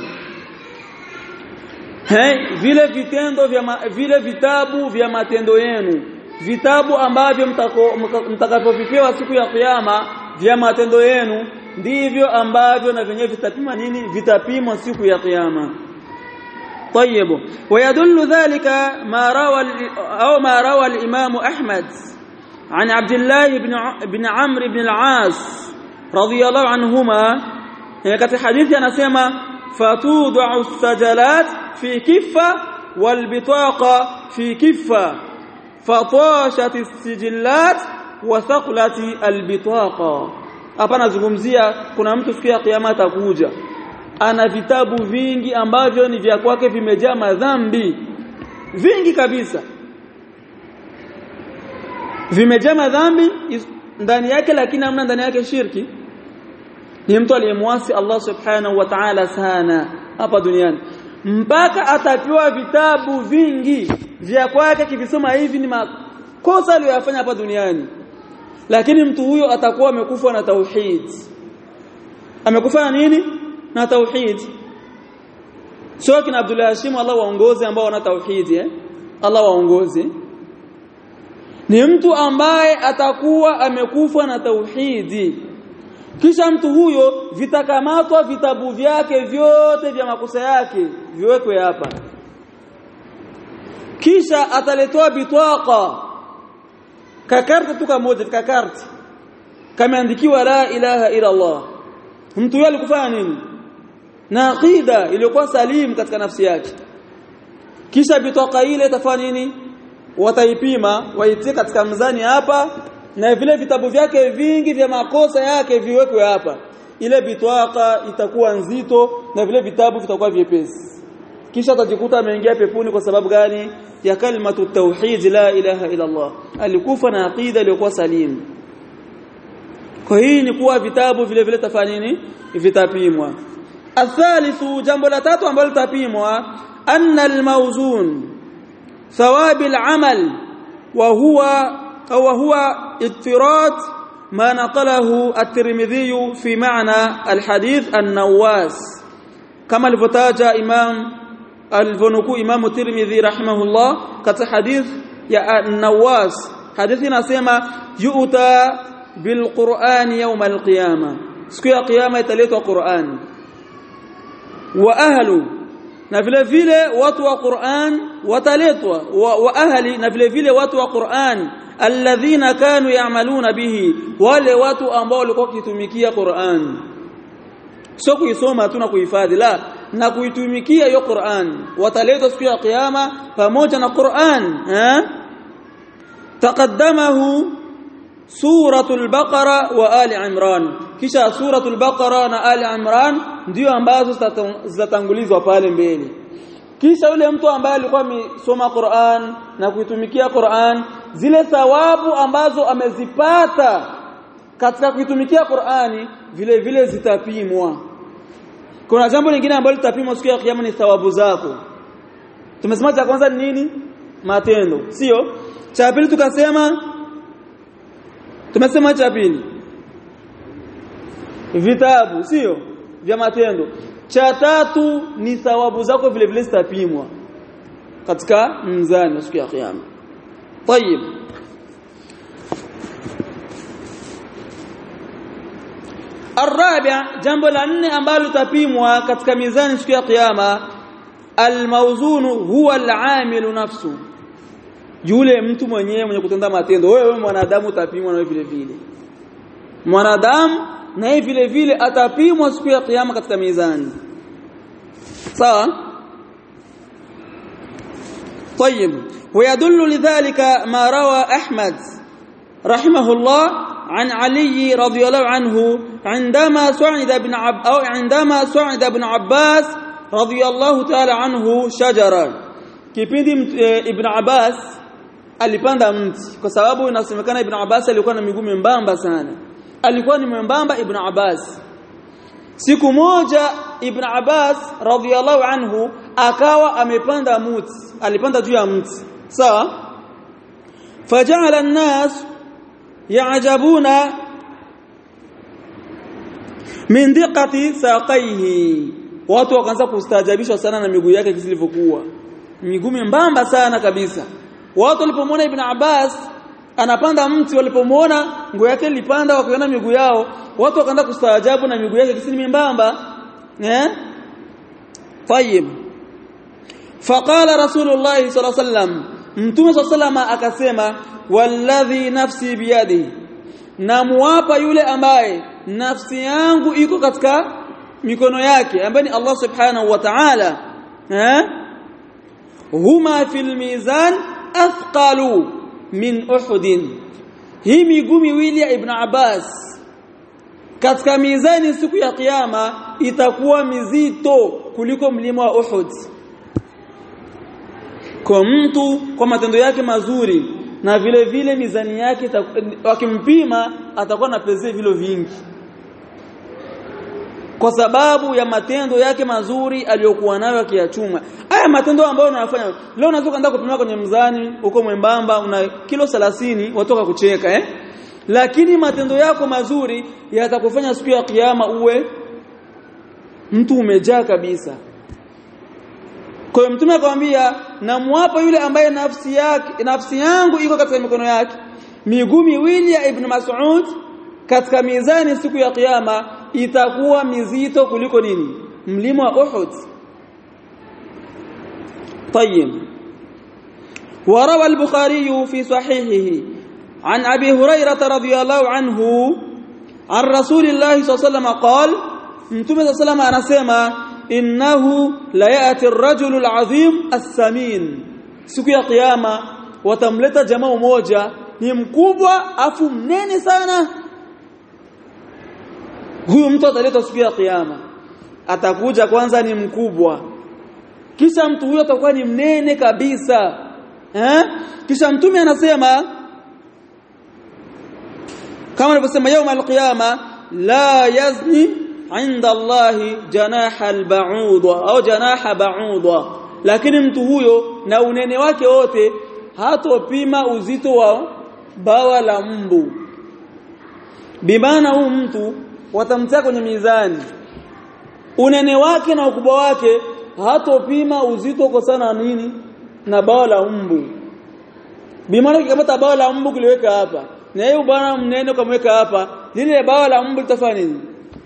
Hey, vile vitendo vya ma, vile vitabu vya matendo yenu vitabu ambavyo mtakapovipewa siku ya kiyama vya matendo yenu ndivyo ambavyo na vyenyewe vitapima nini vitapimwa siku ya kiyama طيب ويدل ذلك ما روى او ما روى الامام احمد عن عبد الله بن بن عمرو بن العاص رضي الله عنهما katika hadithi anasema fatud'u sajalat fi kiffa wal bitaqa fi kiffa fatashat as-sijillat wa thaqlati al-bitaqa hapa nazungumzia kuna mtu siku ya kiyama atakuja ana vitabu vingi ambavyo ni vya kwake vimejaa madhambi vingi kabisa vimejaa madhambi ndani yake lakini hamna ndani yake shirki ni mtu aliyemwasi Allah subhanahu wa ta'ala sana hapa duniani mpaka atapewa vitabu vingi vya kwake kivisoma hivi ni makosa aliyofanya hapa duniani lakini mtu huyo atakuwa amekufa na tauhid amekufa na nini na tauhid sio kina Abdullah Hashim Allah waongoze ambao wana tauhid eh Allah waongoze ni mtu ambaye atakuwa amekufa na tauhidi kisha mtu huyo vitakamatwa vitabu vyake vyote vya makosa yake viwekwe hapa kisha ataletwa bitwaqa kakarta tu kamoja kakarta kameandikiwa la ilaha ila Allah mtu yule alikufanya nini na aqida iliyokuwa salim katika nafsi yake kisha bitwaqa ile itafanya nini wataipima waitie katika mzani hapa na vile vitabu vyake vingi vya makosa yake viwekwe hapa ile bitwaka itakuwa nzito na vile vitabu vitakuwa vyepesi kisha atajikuta ameingia peponi kwa sababu gani ya kalimatu tauhid la ilaha ila Allah alikufa na aqida iliyokuwa salim kwa hii ni kuwa vitabu vile vile tafanya nini vitapimwa athalithu jambo la tatu ambalo litapimwa anna almawzun thawabi alamal wa huwa أو هو اضطراد ما نقله الترمذي في معنى الحديث النواس كما الفتاج إمام الفنكو إمام الترمذي رحمه الله كت حديث يا النواس حديثنا سيما يؤتى بالقرآن يوم القيامة سكيا قيامة يتليت قرآن وأهل na vile vile watu wa Qur'an wataletwa wa, wa ahli na vile vile watu wa Qur'an alladhina kanu ya'maluna bihi wale watu ambao walikuwa wakitumikia Qur'an sio kuisoma tu na kuhifadhi la na kuitumikia hiyo Qur'an wataletwa siku ya kiyama pamoja na Qur'an eh taqaddamahu suratul baqara wa ali imran kisha suratul baqara na ali imran ndio ambazo zitatangulizwa pale mbele kisha yule mtu ambaye alikuwa amesoma Qur'an na kuitumikia Qur'an zile thawabu ambazo amezipata katika kuitumikia Qur'ani vile vile zitapimwa kuna jambo lingine ambalo litapimwa siku ya kiyama ni thawabu zako tumesema cha kwanza ni nini matendo sio cha pili tukasema tumesema cha pili vitabu sio vya matendo cha tatu ni thawabu zako vile vile zitapimwa katika mzani siku ya kiyama طيب الرابع jambo la nne ambalo litapimwa katika mizani siku ya kiyama almawzun huwa alamilu nafsu yule mtu mwenyewe mwenye kutenda matendo wewe mwanadamu utapimwa na vile vile mwanadamu naye vile vile atapimwa siku ya kiyama katika mizani sawa طيب ويدل لذلك ما روى احمد رحمه الله عن علي رضي الله عنه عندما صعد ابن عب أو عندما صعد ابن عباس رضي الله تعالى عنه شجرا kipindi ibn Abbas alipanda mti kwa sababu inasemekana ibn Abbas alikuwa na miguu membamba sana alikuwa ni membamba ibn Abbas siku moja ibn Abbas radhiyallahu anhu akawa amepanda mti alipanda juu ya mti sawa faja'ala an-nas ya'jabuna min diqati saqaihi watu wakaanza kustaajabishwa sana na miguu yake kilivyokuwa miguu membamba sana kabisa watu walipomwona ibn Abbas anapanda mti walipomwona nguo yake ilipanda wakaona miguu yao watu wakaanza kustaajabu na miguu yake kisini membamba eh طيب فقال رسول الله صلى الله عليه وسلم mtume صلى الله عليه وسلم akasema walladhi nafsi biyadi namuapa yule ambaye nafsi yangu iko katika mikono yake ambaye ni Allah subhanahu wa ta'ala eh huma fil mizan athqalu min uhud hii miguu miwili ya ibn Abbas katika mizani siku ya kiyama itakuwa mizito kuliko mlima wa Uhud kwa mtu kwa matendo yake mazuri na vile vile mizani yake wakimpima atakuwa na peze vilo vingi kwa sababu ya matendo yake mazuri aliyokuwa nayo akiyachuma haya matendo ambayo unayafanya leo unaweza kwenda kupima kwenye mzani uko mwembamba una kilo 30 watoka kucheka eh lakini matendo yako mazuri yatakufanya siku ya kiyama uwe mtu umejaa kabisa kwa hiyo mtume akamwambia namwapa yule ambaye nafsi yake nafsi yangu iko katika mikono yake miguu miwili ya ibn Mas'ud katika mizani siku ya kiyama itakuwa mizito kuliko nini mlima wa Uhud طيب وروى البخاري في صحيحه عن ابي هريره رضي الله عنه عن رسول الله صلى الله عليه وسلم قال متى صلى الله عليه وسلم innahu la yati ar-rajulu al-azim as-samin siku ya kiyama watamleta jamaa mmoja ni mkubwa afu mnene sana huyu mtu ataletwa siku ya kiyama atakuja kwanza ni mkubwa kisha mtu huyo atakuwa ni mnene kabisa eh kisha mtume anasema kama alivyosema yaum al-qiyama la yazni عند الله جناح البعوضة au janaha ba'udha lakini mtu huyo na unene wake wote hatopima uzito wa bawa la mbu bimana huu mtu watamtia kwenye mizani unene wake na ukubwa wake hatopima uzito kwa sana nini na bawa la mbu bimana kikamata bawa la mbu kiliweka hapa na yeye bwana mnene kamweka hapa lile bawa la mbu litafanya nini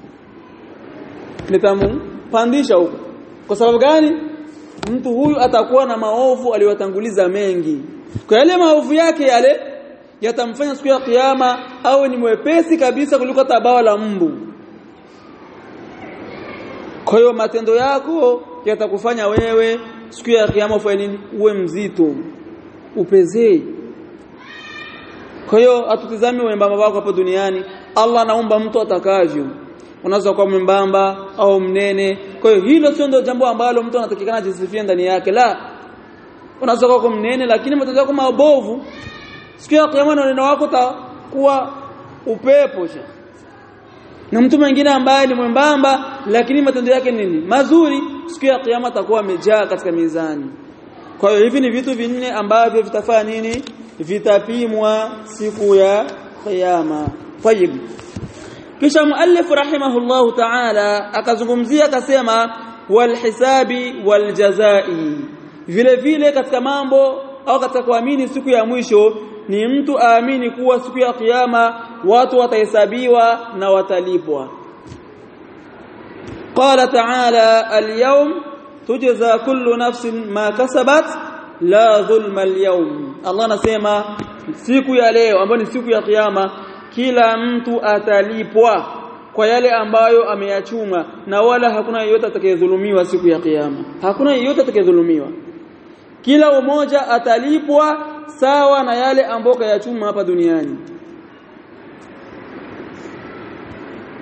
nitampandisha huko kwa sababu gani mtu huyu atakuwa na maovu aliyotanguliza mengi kwa yale maovu yake yale yatamfanya siku ya kiyama awe ni mwepesi kabisa kuliko tabawa la mbu kwa hiyo matendo yako yatakufanya wewe siku ya kiyama ufanye nini uwe mzito upezee kwa hiyo atutizame wembamba wako hapa duniani Allah anaumba mtu atakavyo unaweza kuwa mwembamba au mnene kwa hiyo hilo sio ndio jambo ambalo mtu anatakikana jisifie ndani yake la unaweza kuwa mnene lakini matendo yako mabovu siku ya kiyama neno wako takuwa upepo cha na mtu mwingine ambaye ni mwembamba lakini matendo yake nini mazuri siku ya kiyama atakuwa amejaa katika mizani kwa hiyo hivi ni vitu vinne ambavyo vitafanya nini vitapimwa siku ya kiyama tayib kisha muallif rahimahullahu ta'ala akazungumzia akasema walhisabi waljazai vile vile katika mambo au katika kuamini siku ya mwisho ni mtu aamini kuwa siku ya kiyama watu watahesabiwa na watalipwa qala ta'ala al-yawm tujza kullu nafsin ma kasabat la dhulma al-yawm Allah anasema siku ya leo ambayo ni siku ya kiyama kila mtu atalipwa kwa yale ambayo ameyachuma na wala hakuna yeyote atakayedhulumiwa siku ya kiyama hakuna yeyote atakayedhulumiwa kila umoja atalipwa sawa na yale ambayo kayachuma hapa duniani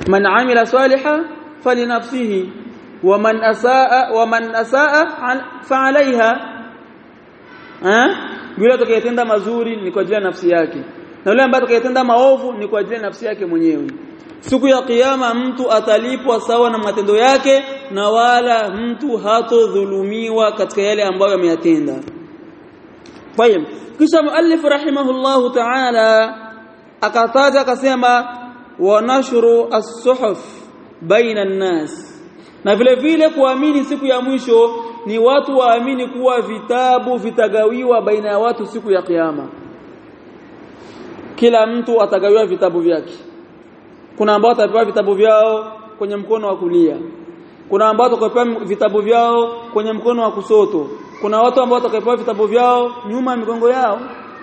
man amila saliha falinafsihi wa man asaa wa man asaa fa alaiha eh yule atakayetenda mazuri ni kwa ajili ya nafsi yake na yule ambaye atakayetenda maovu ni kwa ajili ya nafsi yake mwenyewe siku ya kiyama mtu atalipwa sawa na matendo yake na wala mtu hatodhulumiwa katika yale ambayo ameyatenda Tayeb kisha muallif rahimahullahu ta'ala akataja akasema wa nashru as-suhuf baina an-nas na vile vile kuamini siku ya mwisho ni watu waamini kuwa vitabu vitagawiwa baina ya watu siku ya kiyama kila mtu atagawiwa vitabu vyake kuna ambao watapewa vitabu vyao kwenye mkono wa kulia kuna ambao watapewa vitabu vyao kwenye mkono wa kusoto kuna watu ambao watapewa vitabu vyao nyuma ya migongo yao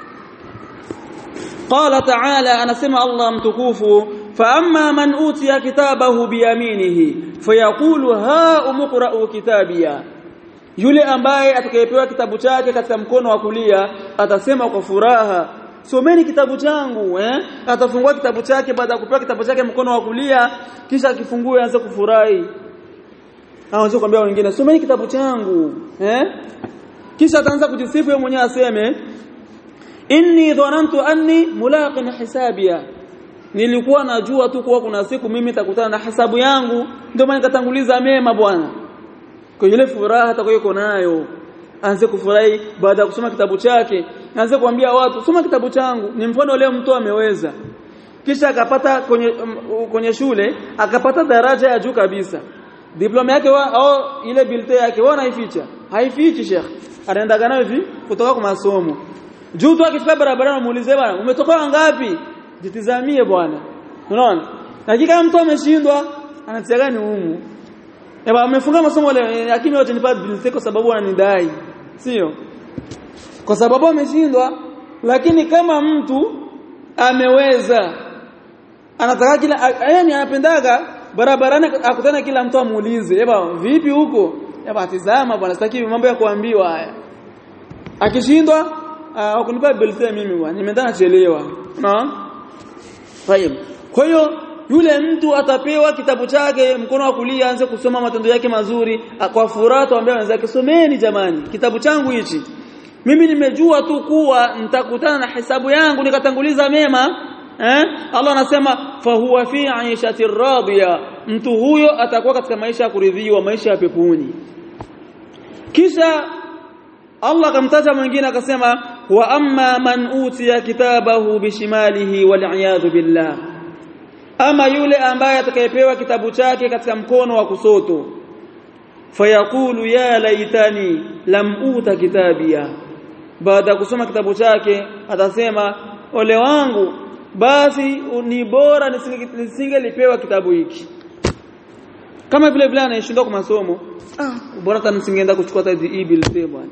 قال تعالى anasema Allah mtukufu فاما من اوتي كتابه بيمينه فيقول ها امقرأوا كتابيا yule ambaye atakayepewa kitabu chake katika mkono wa kulia atasema kwa furaha someni kitabu changu eh atafungua kitabu chake baada ya kupewa kitabu chake mkono wa kulia kisha akifungue aanze kufurahi aanze kumwambia wengine someni kitabu changu eh kisha ataanza kujisifu yeye mwenyewe aseme inni dhanantu anni mulaqin hisabia nilikuwa najua tu kuwa kuna siku mimi nitakutana na hisabu yangu ndio maana nikatanguliza mema bwana kwa ile furaha atakayokuwa nayo aanze kufurahi baada ya kusoma kitabu chake aanze kuambia watu soma kitabu changu ni mfano leo mtu ameweza kisha akapata kwenye um, kwenye shule akapata daraja ya juu kabisa diploma yake wa, au ile bilte yake wao naificha haifichi sheikh anaenda nayo hivi kutoka kwa masomo juu tu akifika barabarani muulize bwana umetoka ngapi jitizamie bwana unaona hakika mtu ameshindwa anatia gani humu Eba amefunga masomo leo lakini wote nipa bilte kwa sababu ananidai sio kwa sababu ameshindwa lakini kama mtu ameweza anataka kila yani anapendaga barabarani akutana kila mtu amuulize eba vipi huko eba tizama bwana sitaki mambo ya kuambiwa haya akishindwa uh, kunipa bilte mimi bwana nimeenda nachelewa unaona Tayeb. Kwa hiyo yule mtu atapewa kitabu chake mkono wa kulia aanze kusoma matendo yake mazuri kwa furaha tuambia wenzake someni jamani kitabu changu hichi mimi nimejua tu kuwa nitakutana na hesabu yangu nikatanguliza mema eh Allah anasema fa huwa fi 'aishati radiya mtu huyo atakuwa katika maisha ya kuridhiwa maisha ya peponi kisha Allah akamtaja mwingine akasema wa amma man utiya kitabahu bishimalihi wal billah ama yule ambaye atakayepewa kitabu chake katika mkono wa kusoto fayaqulu ya laitani lam uta kitabia baada kusoma kitabu chake atasema ole wangu basi ni bora nisingelipewa kitabu hiki kama vile vile anayeshindwa kwa masomo ah bora hata nisingeenda kuchukua hata hii bill bwana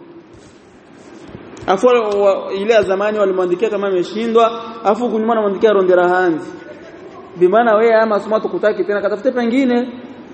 afu ile ya zamani walimwandikia kama ameshindwa afu kunyuma anamwandikia rondera hanzi bimaana wewe ama masomo tukutaki tena katafute pengine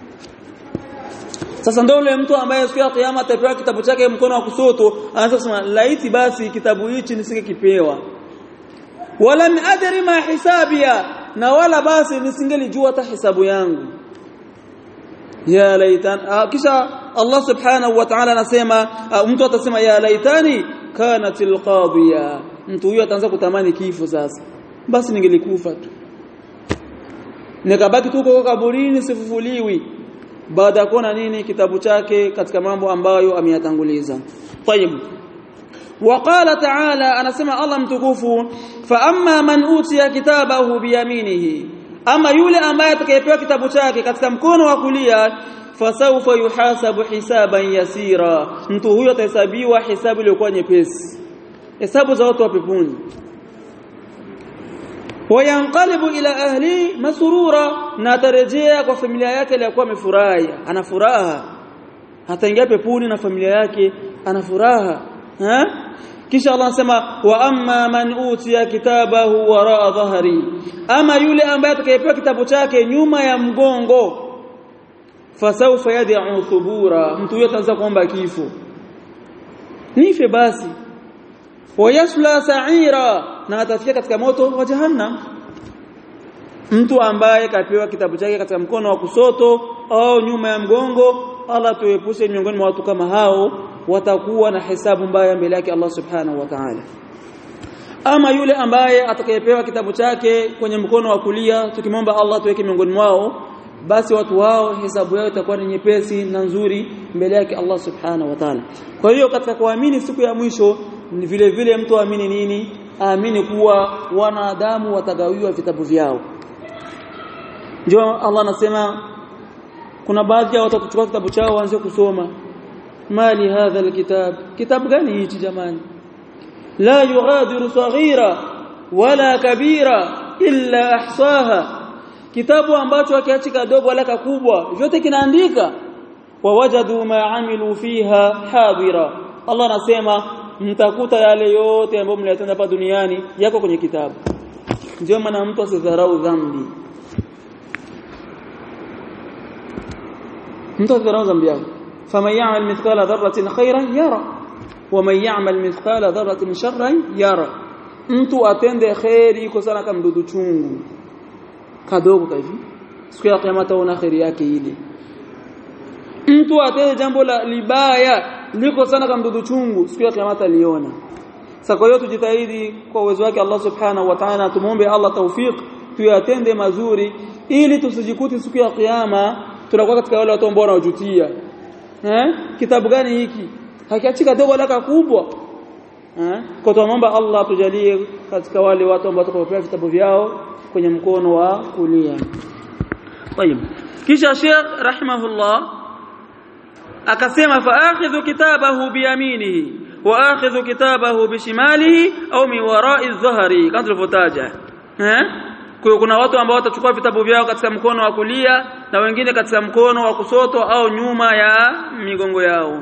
sasa ndio yule mtu ambaye siku ya kiyama atapewa kitabu chake mkono wa kusoto anaanza kusema laiti basi kitabu hichi nisingekipewa wala adri ma hisabia na wala basi nisingelijua hata hisabu yangu ya laitan kisha Allah subhanahu wa ta'ala anasema mtu atasema ya laitani kanatil qadiya mtu huyo ataanza kutamani kifo sasa basi ningelikufa tu nikabaki tu kwa kaburini sifufuliwi baada ya kuona nini kitabu chake katika mambo ambayo ameyatanguliza tayib وقال تعالى انا سمع الله متكفو فاما من اوتي كتابه بيمينه اما yule ambaye atakayepewa kitabu chake katika mkono wa kulia fasawfa yuhasabu hisaban yasira mtu huyo atahesabiwa hisabu iliyokuwa nyepesi hesabu za watu wa peponi wayanqalibu ila ahli masurura na atarejea kwa familia yake iliyokuwa amefurahi ana furaha ataingia peponi na familia yake ana furaha ha kisha Allah anasema wa amma man utiya kitabahu waraa dhahri ama yule ambaye atakayepewa kitabu chake nyuma ya mgongo fasawfa yad'u thubura mtu huyo ataanza kuomba kifo nife basi wayasla sa'ira na atafika katika moto wa jahannam mtu ambaye kapewa kitabu chake katika mkono wa kusoto au nyuma ya mgongo Allah tuepushe miongoni mwa watu kama hao watakuwa na hesabu mbaya mbele yake Allah subhanahu wa ta'ala ama yule ambaye atakayepewa kitabu chake kwenye mkono wa kulia tukimwomba Allah tuweke miongoni mwao basi watu wao hesabu yao itakuwa ni nyepesi na nzuri mbele yake Allah subhanahu wa ta'ala kwa hiyo katika kuamini siku ya mwisho ni vile vile mtu aamini nini aamini kuwa wanadamu watagawiwa vitabu vyao ndio Allah anasema kuna baadhi ya watu kuchukua kitabu chao waanze kusoma mali hadha alkitab kitabu gani hichi jamani la yughadiru saghira wala kabira illa ahsaha kitabu ambacho hakiachi kadogo wala kakubwa vyote kinaandika wawajadu ma amilu fiha hadira Allah anasema mtakuta yale yote ambayo mliyatenda hapa duniani yako kwenye kitabu ndio maana mtu asidharau dhambi mtu asidharau dhambi yake faman ya'mal mithqala dharratin khairan yara waman ya'mal mithqala dharratin sharran yara mtu atende khairi iko sana kama mdudu chungu kadogo hivi siku ya kiyama taona khairi yake ile mtu atende jambo la libaya liko sana kama mdudu chungu siku ya kiyama taliona sasa kwa hiyo tujitahidi kwa uwezo wake Allah subhanahu wa ta'ala tumuombe Allah tawfik tuyatende mazuri ili tusijikuti siku ya kiyama tunakuwa katika wale watu ambao wanaojutia eh kitabu gani hiki hakiachika dogo laka kubwa eh kwa tuomba Allah tujalie katika wale watu ambao watakaopewa vitabu vyao kwenye mkono wa kulia طيب kisha Sheikh rahimahullah akasema fa akhidhu kitabahu biyaminihi wa akhidhu kitabahu bishimalihi au min wara'i dhahri kama tulivyotaja eh kwa kuna watu ambao watachukua vitabu vyao katika mkono wa kulia na wengine katika mkono wa kusoto au nyuma ya migongo yao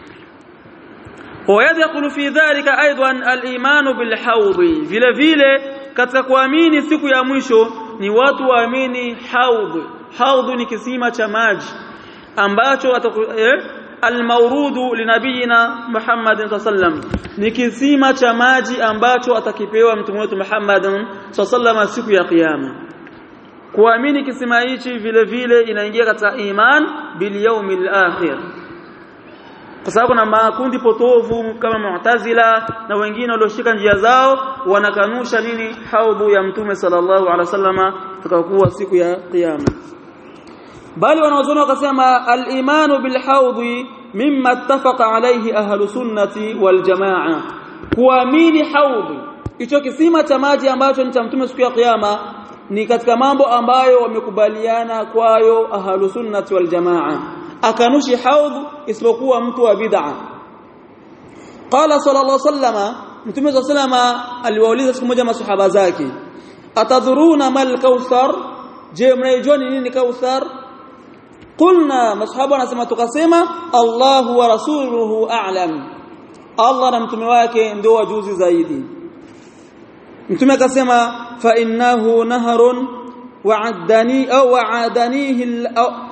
ويدخل في ذلك ايضا الايمان بالحوض vile vile katika kuamini siku ya mwisho ni watu waamini haudh haudh ni kisima cha maji ambacho eh, almaurudu linabiyina Muhammad sallam ni kisima cha maji ambacho atakipewa mtume wetu Muhammad sallam siku ya kiyama kuamini kisima hichi vile vile inaingia katika iman bil yawmil akhir kwa sababu na makundi potovu kama Mu'tazila na wengine walioshika njia zao wanakanusha nini haudhu ya mtume sallallahu alaihi wasallama takakuwa siku ya kiyama bali wanaozoni wakasema al-imanu bil haudhi mimma ittafaqa alayhi ahlu sunnati wal jamaa kuamini haudhi hicho kisima cha maji ambacho ni cha mtume siku ya kiyama ni katika mambo ambayo wamekubaliana kwayo ahlu sunnati wal jamaa akanushi haudh isipokuwa mtu wa bid'a qala sallallahu sallama mtume sallama aliwauliza siku moja masahaba zake atadhuruna mal kauthar je mnaijua ni nini kauthar qulna masahaba wanasema tukasema Allahu wa rasuluhu a'lam Allah na mtume wake ndio wajuzi zaidi mtume akasema fa innahu naharun wa'adani au wa'adanihi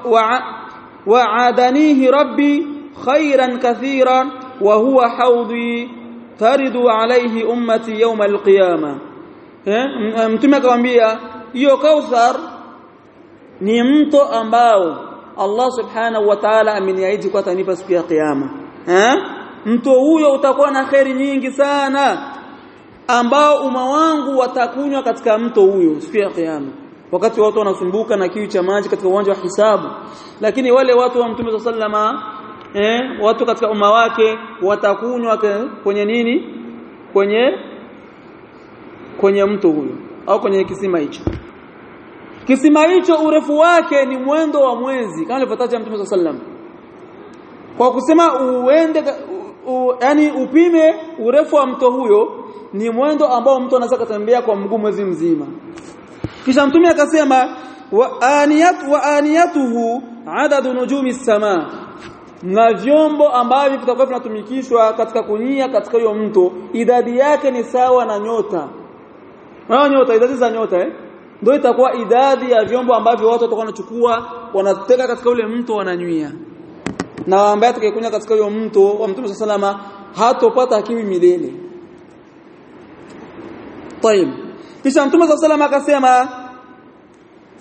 وعادنيه ربي خيرا كثيرا وهو حوضي ترد عليه امتي يوم القيامه mtume akamwambia hiyo kauthar ni mto ambao Allah subhanahu wa ta'ala ameniahidi kwa atanipa siku ya kiyama eh mto huyo utakuwa na khairi nyingi sana ambao umma wangu watakunywa katika mto huyo siku ya kiyama wakati watu wanasumbuka na kiu cha maji katika uwanja wa hisabu lakini wale watu wa mtume sallama eh watu katika umma wake watakunywa kwenye nini kwenye kwenye mto huyo au kwenye kisima hicho kisima hicho urefu wake ni mwendo wa mwezi kama alivyotaja mtume sallam kwa kusema uende yani upime urefu wa mto huyo ni mwendo ambao mtu anaweza kutembea kwa mguu mwezi mzima kisha mtume akasema wa aniyat wa aniyatuhu adadu nujumi sama na vyombo ambavyo vitakuwa vinatumikishwa katika kunyia katika hiyo mto idadi yake ni sawa na nyota na nyota idadi za nyota eh ndio itakuwa idadi ya vyombo ambavyo watu watakuwa wanachukua wanateka katika ule mto wananywia na ambaye atakayekunya katika hiyo mto wa mtume salama hatopata kiwi milele طيب kisha mtume صلى الله عليه akasema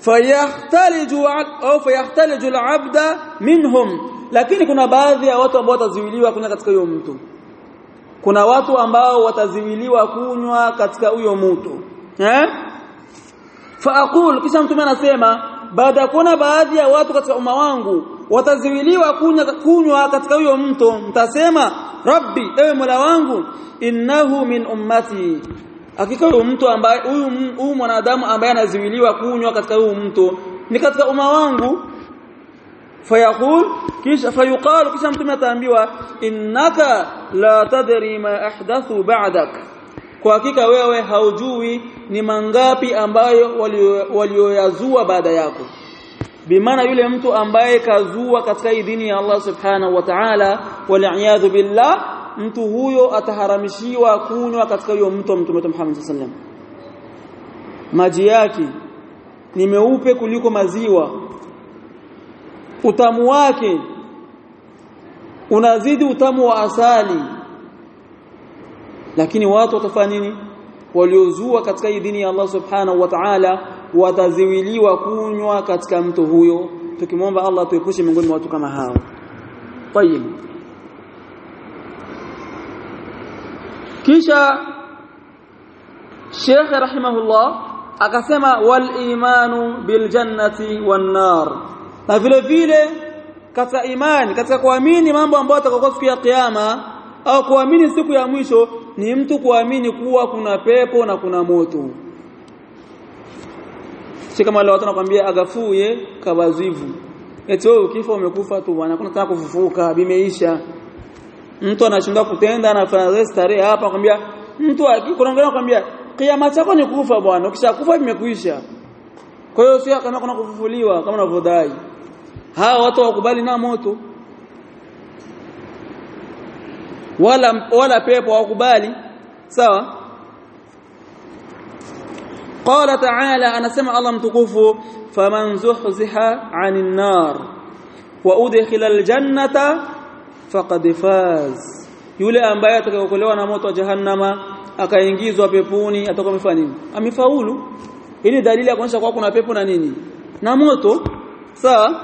fayahtaliju au fayahtaliju al-abda minhum lakini kuna baadhi ya watu ambao wataziwiliwa kunywa katika huyo mto kuna watu ambao wataziwiliwa kunywa katika huyo mto eh faaqul kisha mtume anasema baada ya kuona baadhi ya watu katika umma wangu wataziwiliwa kunywa kunywa katika huyo mto mtasema rabbi ewe mola wangu innahu min ummati hakika huyo mtu ambaye huyu huyu mwanadamu ambaye anaziwiliwa kunywa katika huyo mto ni katika umma wangu fayaqul kisha fayuqalu kisha mtume ataambiwa innaka la tadri ma ahdathu ba'dak kwa hakika wewe haujui ni mangapi ambayo walioyazua baada yako bimaana yule mtu ambaye kazua katika hii dini ya Allah subhanahu wa ta'ala wal billah mtu huyo ataharamishiwa kunywa katika huyo mto mtume Muhammad sallam maji yake ni meupe kuliko maziwa utamu wake unazidi utamu wa asali lakini watu watafanya nini waliozua katika hii dini ya Allah subhanahu wa ta'ala wataziwiliwa kunywa katika mto huyo tukimwomba Allah tuepushe miongoni mwa watu kama hao tayib kisha Sheikh rahimahullah akasema wal imanu bil jannati wan nar na vile vile katika imani katika kuamini mambo ambayo yatakokuwa siku ya kiyama au kuamini siku ya mwisho ni mtu kuamini kuwa kuna pepo na kuna moto si kama wale watu wanakuambia agafuye kabazivu eti wewe ukifa umekufa tu bwana kuna tena kufufuka bimeisha mtu anashindwa kutenda anafanya starehe hapa anakuambia mtu kuna mwingine anakuambia kiama chako ni kufa bwana ukishakufa vimekuisha kwa hiyo sio kama kuna kufufuliwa kama unavyodai hawa watu wakubali na moto wala wala pepo wakubali sawa قال تعالى انا سمع الله متكفو فمن زحزح عن النار وادخل الجنه فقد فاز yule ambaye atakayokolewa na moto wa jahannama akaingizwa peponi atakuwa amefanya nini amefaulu hii ni dalili ya kuonyesha kwa kuna pepo na nini na moto sawa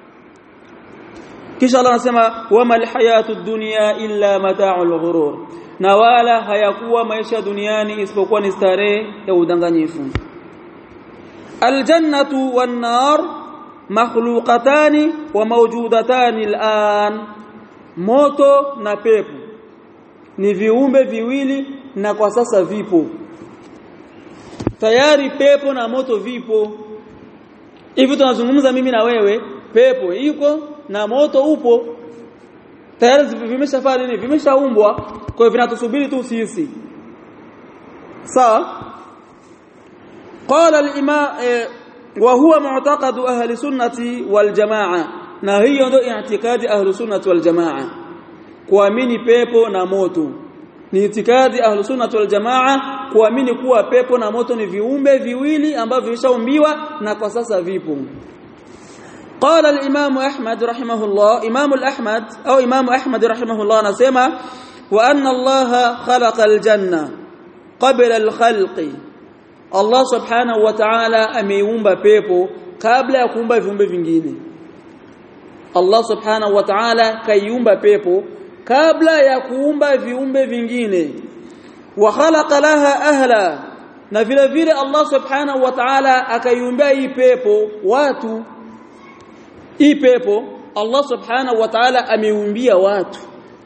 kisha Allah anasema wama alhayatu dunya illa mata'ul ghurur na wala hayakuwa maisha duniani isipokuwa ni starehe ya udanganyifu aljannatu wan nar makhluqatani wa mawjudatani al'an moto na pepo ni viumbe viwili na kwa sasa vipo tayari pepo na moto vipo hivi tunazungumza mimi na wewe pepo iko na moto upo tayari vimeshafanya nini vimeshaumbwa kwa hiyo vinatusubiri tu sisi sawa qala al-imam wa huwa mu'taqad ahli sunnati wal jamaa na hiyo ndio i'tikadi ahli sunnati wal jamaa kuamini pepo na moto ni itikadi ahli sunnati wal jamaa kuamini kuwa pepo na moto ni viumbe viwili ambavyo vilishaumbiwa na kwa sasa vipo قال الإمام أحمد رحمه الله إمام الأحمد أو إمام أحمد رحمه الله نسمع وأن الله خلق الجنة قبل الخلق الله سبحانه وتعالى ameumba pepo kabla ya kuumba viumbe vingine Allah subhanahu wa ta'ala kaiumba pepo kabla ya kuumba viumbe vingine wa khalaqa laha ahla na vile vile Allah subhanahu wa ta'ala akaiumbia hii pepo watu hii pepo Allah subhanahu wa ta'ala ameumbia watu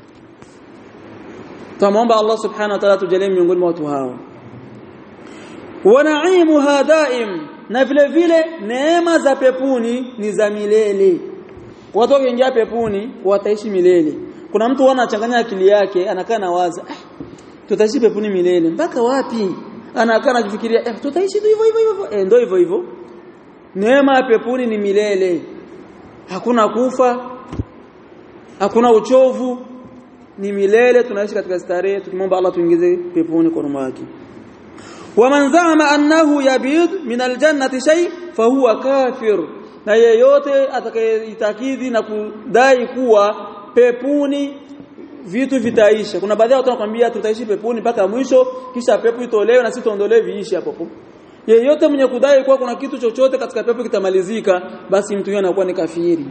tunaomba Allah subhanahu wa ta'ala tujalie miongoni mwa watu hao wa na'imuha daim na vile vile neema za pepuni ni za milele watu wakiingia pepuni wataishi milele kuna mtu anachanganya akili yake anakaa na waza ah, tutaishi pepuni milele mpaka wapi anakaa anajifikiria eh, tutaishi hivyo hivyo hivyo eh, ndio hivyo hivyo neema ya pepuni ni milele hakuna kufa hakuna uchovu ni milele tunaishi katika starehe tukimwomba Allah tuingize peponi kwa ruma yake waman za'ama annahu yabid min aljannati shay fahuwa kafir na yeyote atakayeitakidi na kudai kuwa pepuni vitu vitaisha kuna baadhi ya watu wanakuambia tutaishi peponi mpaka mwisho kisha pepo itolewe na sisi tuondolewe viishi hapo yeyote mwenye kudai kuwa kuna kitu chochote katika pepo kitamalizika basi mtu huyo anakuwa ni kafiri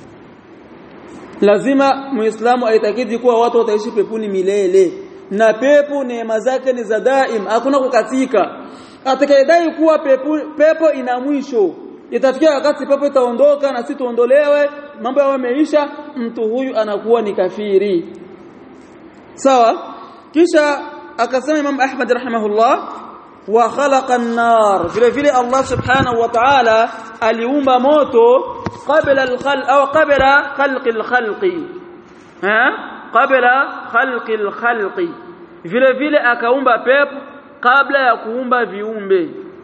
lazima muislamu aitakidi kuwa watu wataishi peponi milele na pepo neema zake ni za daim hakuna kukatika atakayedai kuwa pepo, pepo ina mwisho itafikia wakati pepo itaondoka na si tuondolewe mambo yao yameisha mtu huyu anakuwa ni kafiri sawa kisha akasema Imam Ahmad rahimahullah wa khalaqa an-nar vile vile Allah subhanahu wa ta'ala aliumba moto qabla al-khalq au qabla khalqi al-khalqi ha qabla khalqi al-khalqi vile vile akaumba pepo kabla ya kuumba viumbe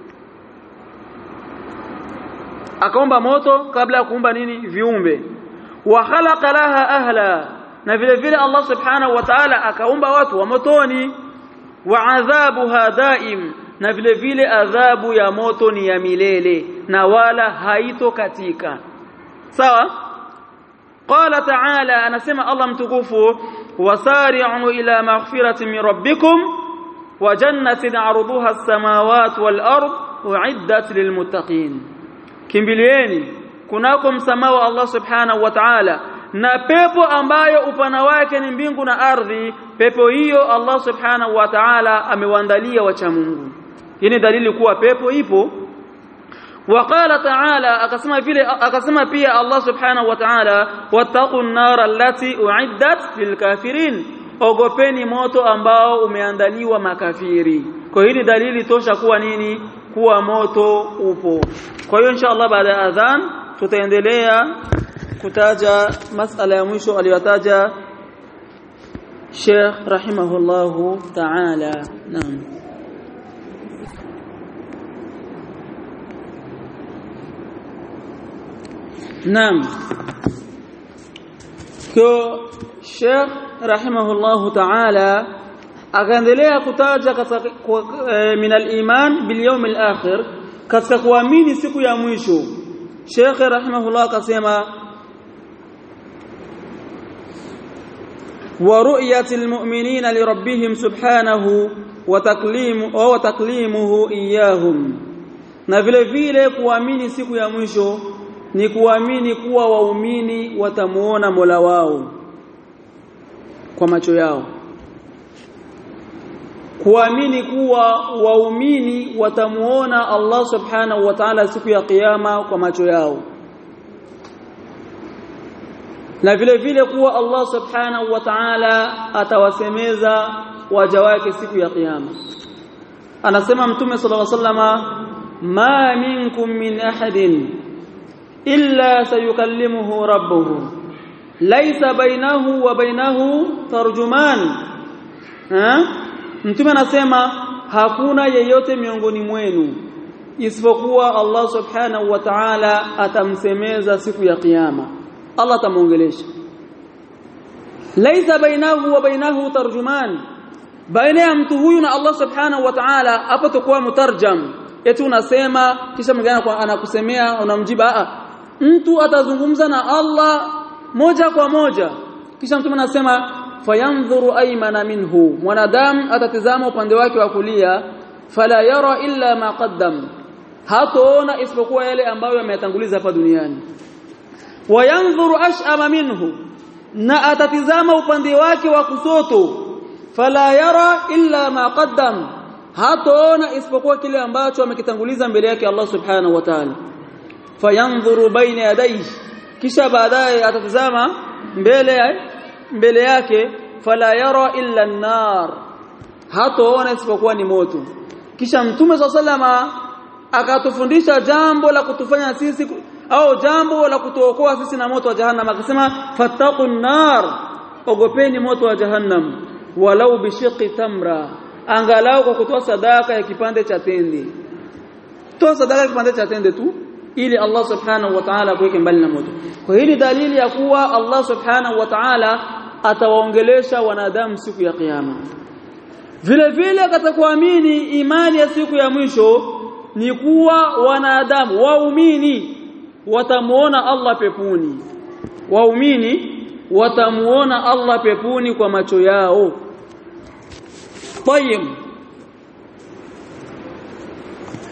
akaumba moto kabla ya kuumba nini viumbe wa khalaqa laha ahla na vile vile Allah subhanahu wa ta'ala akaumba watu wa motoni wa adhabuha daim na vile vile adhabu ya moto ni ya milele na wala haito katika sawa qala ta'ala anasema Allah mtukufu wasari'u ila maghfiratin min rabbikum wa jannatin 'arduha as-samawati wal ard u'iddat lilmuttaqin kimbilieni kunako msamaha wa Allah subhanahu wa ta'ala na pepo ambayo upana wake ni mbingu na ardhi pepo hiyo Allah subhanahu wa ta'ala amewaandalia wacha Mungu hii ni dalili kuwa pepo ipo وقال تعالى akasema vile akasema pia Allah subhanahu wa ta'ala wattaqun nar allati uiddat lilkafirin ogopeni moto ambao umeandaliwa makafiri kwa hiyo ni dalili tosha kuwa nini kuwa moto upo kwa hiyo inshallah baada ya adhan tutaendelea kutaja masala ya mwisho aliyotaja Sheikh rahimahullahu ta'ala naam naam kwa Sheikh rahimahullahu ta'ala akaendelea kutaja katika min al-iman bil yawm al-akhir katika kuamini siku ya mwisho Sheikh rahimahullah akasema ورؤيه المؤمنين لربهم سبحانه وتكليم او تكليمه اياهم na vile vile kuamini siku ya mwisho ni kuamini kuwa waumini watamuona Mola wao kwa macho yao kuamini kuwa waumini watamuona Allah subhanahu wa ta'ala siku ya kiyama kwa macho yao na vile vile kuwa Allah subhanahu wa ta'ala atawasemeza waja wake siku ya kiyama anasema mtume sallallahu alaihi wasallama ma minkum min ahadin illa sayukallimuhu rabbuhu laysa bainahu wa bainahu tarjuman ha mtume anasema hakuna yeyote miongoni mwenu isipokuwa Allah subhanahu wa ta'ala atamsemeza siku ya kiyama Allah atamuongelesha laisa bainahu wa bainahu tarjuman baina ya mtu huyu na Allah subhanahu wa ta'ala hapo takuwa mutarjam eti unasema kisha mwingine anakusemea unamjiba a mtu atazungumza na Allah moja kwa moja kisha mtu anasema fayanzuru aymana minhu mwanadamu atatizama upande wake wa kulia fala yara illa ma qaddam hataona isipokuwa yale ambayo yametanguliza hapa duniani wayanzuru ash'ama minhu na atatizama upande wake wa kusoto fala yara illa ma qaddam hataona isipokuwa kile ambacho amekitanguliza mbele yake Allah subhanahu wa ta'ala fayanzuru baina yadayhi kisha baadaye atatizama mbele mbele yake fala yara illa an-nar hataona isipokuwa ni moto kisha mtume sallama akatufundisha jambo la kutufanya sisi au jambo la kutuokoa sisi na moto wa jahannam akasema fattaqun nar ogopeni moto wa jahannam walau bishiqi tamra angalau kwa kutoa sadaka ya kipande cha tende toa sadaka ya kipande cha tende tu ili Allah subhanahu wa ta'ala kuweke mbali na moto kwa hili dalili ya kuwa Allah subhanahu wa ta'ala atawaongelesha wanadamu siku ya kiyama vile vile katika kuamini imani ya siku ya mwisho ni kuwa wanadamu waumini watamuona Allah pepuni waumini watamuona Allah pepuni kwa macho yao طيب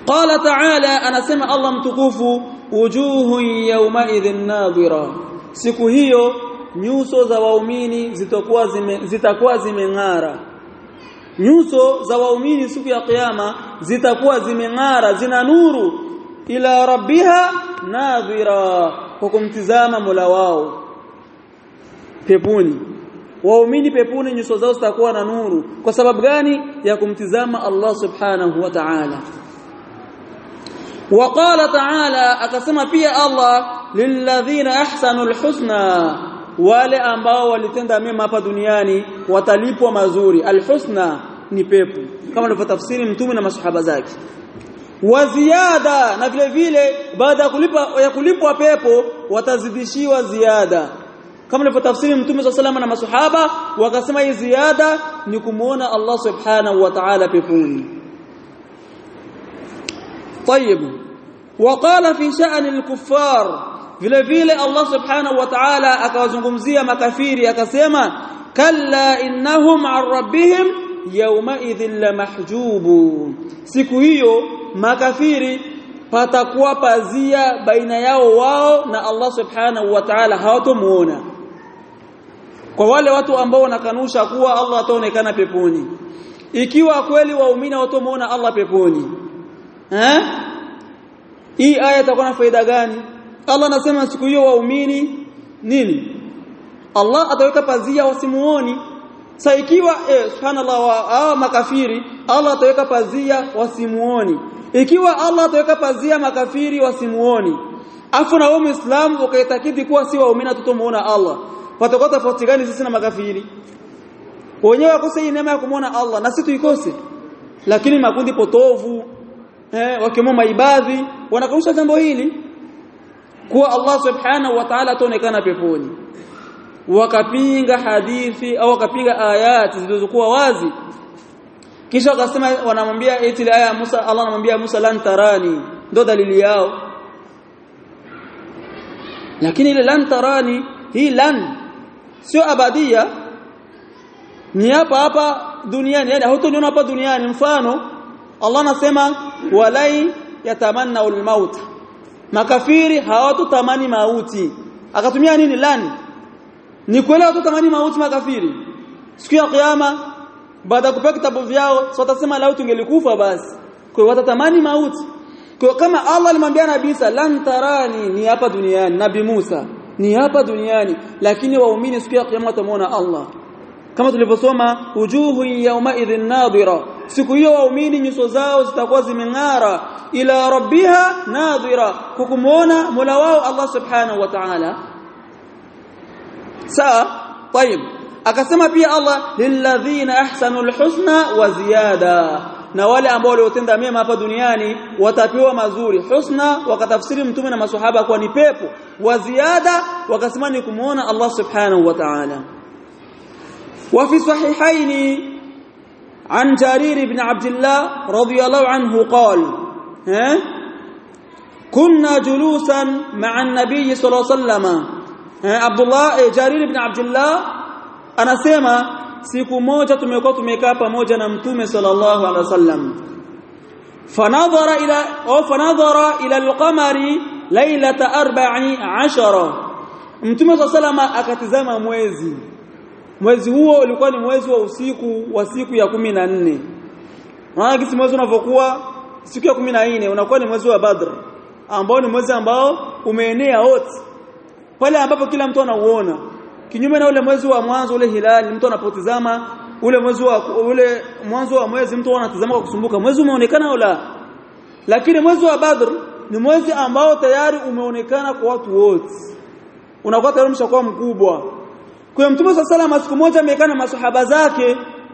qala ta'ala anasema Allah mtukufu wujuhu yawma idhin nadhira siku hiyo nyuso za waumini zitakuwa zime, zitakuwa zimeng'ara nyuso za waumini siku ya kiyama zitakuwa zimeng'ara zina nuru ila rabbiha nadhira kwa kumtizama Mola wao peponi waumini peponi nyuso zao zitakuwa na nuru kwa sababu gani ya kumtizama Allah subhanahu wa ta'ala وقال تعالى akasema pia Allah lilladhina ahsanul husna wale ambao walitenda mema hapa duniani watalipwa mazuri alhusna ni pepo kama alivyotafsiri mtume na masahaba zake wa ziada na vile vile baada ya kulipa ya kulipwa pepo watazidishiwa ziada kama alivyotafsiri mtume swalla salama na masahaba wakasema hii ziada ni kumuona Allah subhanahu wa ta'ala peponi طيب وقال في شأن الكفار vile vile Allah subhanahu wa ta'ala akawazungumzia makafiri akasema kalla innahum an rabbihim yawma idhin lamahjubun siku hiyo makafiri patakuwa pazia baina yao wao na Allah subhanahu wa ta'ala hawatomuona kwa wale watu ambao wanakanusha kuwa Allah ataonekana peponi ikiwa kweli waumini hawatomuona Allah peponi eh hii aya itakuwa na faida gani Allah anasema siku hiyo waumini nini Allah ataweka pazia wasimuoni sasa ikiwa eh, subhanallah wa hao makafiri Allah ataweka pazia wasimuoni ikiwa Allah ataweka pazia makafiri wasimuoni afu na wewe muislamu ukaitakidi kuwa si waumini tutomuona Allah patakuwa tofauti gani sisi na makafiri wenyewe wakose hii neema ya kumuona Allah na sisi tuikose lakini makundi potovu eh wakiwemo maibadhi wanakanusha jambo hili kuwa Allah subhanahu wa ta'ala ataonekana peponi wakapinga hadithi au wakapinga ayati zilizokuwa wazi kisha wakasema wanamwambia eti ile aya ya Musa Allah anamwambia Musa lan tarani ndo dalili yao lakini ile lan tarani hii lan sio abadia ni hapa hapa duniani yani hutoniona hapa duniani mfano Allah anasema walai yatamanna ulmaut makafiri hawatotamani mauti akatumia nini lan ni kweli hawatotamani mauti makafiri siku ya kiyama baada ya kupewa kitabu vyao so watasema lau tungelikufa basi kwa hiyo watatamani mauti kwa kama Allah alimwambia Nabii Isa lan tarani ni hapa duniani Nabii Musa ni hapa duniani lakini waumini siku ya kiyama watamuona Allah kama tulivyosoma wujuhu yawma idhin nadhira siku hiyo waumini nyuso zao zitakuwa zimeng'ara ila rabbiha nadhira kukumuona mola wao Allah subhanahu wa ta'ala sawa طيب akasema pia Allah lilladhina ahsanul husna wa ziyada na wale ambao waliotenda mema hapa duniani watapewa mazuri husna wakatafsiri mtume na maswahaba kwa ni pepo wa ziada wakasema ni kumuona Allah subhanahu wa ta'ala وفي صحيحين عن جرير بن عبد الله رضي الله عنه قال ها كنا جلوسا مع النبي صلى الله عليه وسلم عبد الله جرير بن عبد الله anasema siku moja tumekuwa tumekaa pamoja na mtume sallallahu alaihi wasallam fanadhara ila au fanadhara ila alqamari lailata 14 mtume sallallahu alaihi wasallam akatizama mwezi mwezi huo ulikuwa ni mwezi wa usiku wa siku ya kumi na nne maana kisi mwezi unavyokuwa siku ya kumi na nne unakuwa ni mwezi wa Badr ambao ni mwezi ambao umeenea wote pale ambapo kila mtu anauona kinyume na ule mwezi wa mwanzo ule hilali mtu anapotizama ule mwezi wa ule mwanzo wa mwezi mtu anatazama kwa kusumbuka mwezi umeonekana au la lakini mwezi wa Badr ni mwezi ambao tayari umeonekana kwa watu wote unakuwa tayari mshakuwa mkubwa kwa mtume sallallahu siku moja amekaa na maswahaba zake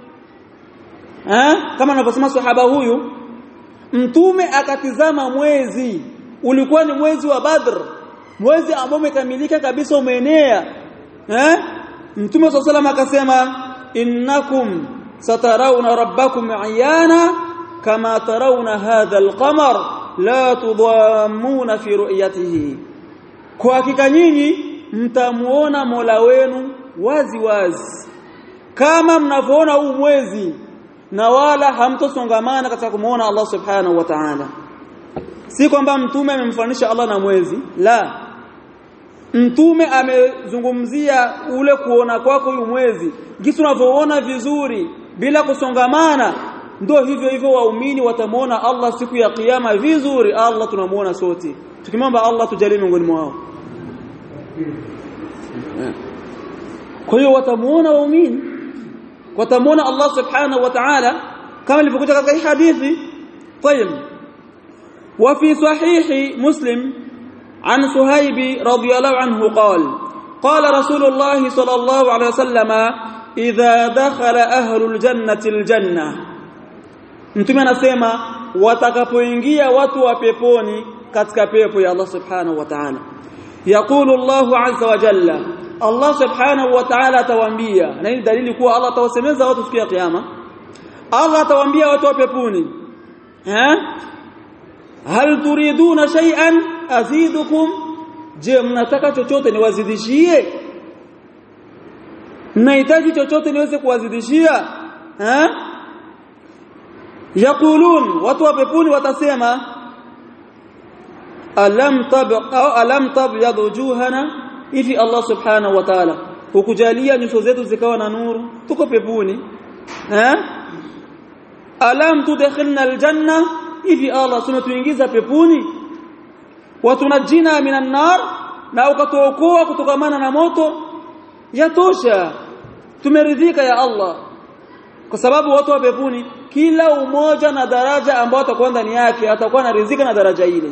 eh kama anavyosema sahaba huyu mtume akatizama mwezi ulikuwa ni mwezi wa Badr mwezi ambao umekamilika kabisa umeenea eh mtume sallallahu akasema innakum satarawna rabbakum ayana kama tarawna hadha alqamar la tudhammuna fi ru'yatihi kwa hakika nyinyi mtamuona Mola wenu wazi wazi kama mnavyoona huu mwezi na wala hamtosongamana katika kumuona Allah subhanahu wa ta'ala si kwamba mtume amemfananisha Allah na mwezi la mtume amezungumzia ule kuona kwako huyu mwezi jinsi unavyoona vizuri bila kusongamana ndio hivyo hivyo waumini watamuona Allah siku ya kiyama vizuri Allah tunamuona sote tukimwomba Allah tujalie miongoni mwao kwa hiyo watamuona waumini watamuona Allah subhanahu wa ta'ala kama ilivyokuja katika hii hadithi طيب وفي صحيح مسلم عن صهيب رضي الله عنه قال قال رسول الله صلى الله عليه وسلم إذا دخل أهل الجنة الجنة mtume anasema watakapoingia watu wa peponi katika pepo ya Allah subhanahu wa ta'ala yaqulu Allahu azza wa jalla Allah subhanahu wa ta'ala atawaambia na hii dalili kuwa Allah atawasemeza watu siku ya kiyama Allah atawaambia watu wa peponi eh hal turiduna shay'an azidukum je mnataka chochote niwazidishie mnahitaji chochote niweze kuwazidishia eh yaqulun watu wa peponi watasema alam tab au alam tabyad wujuhana hivi Allah subhanahu wa ta'ala hukujalia nyuso zetu zikawa na nuru tuko peponi eh alam tudkhilna aljanna hivi Allah sunatuingiza peponi watunajina minan nar na ukatuokoa kutokamana na moto yatosha tumeridhika ya Allah kwa sababu watu wa peponi kila umoja na daraja ambao atakuwa ndani yake atakuwa anaridhika na daraja ile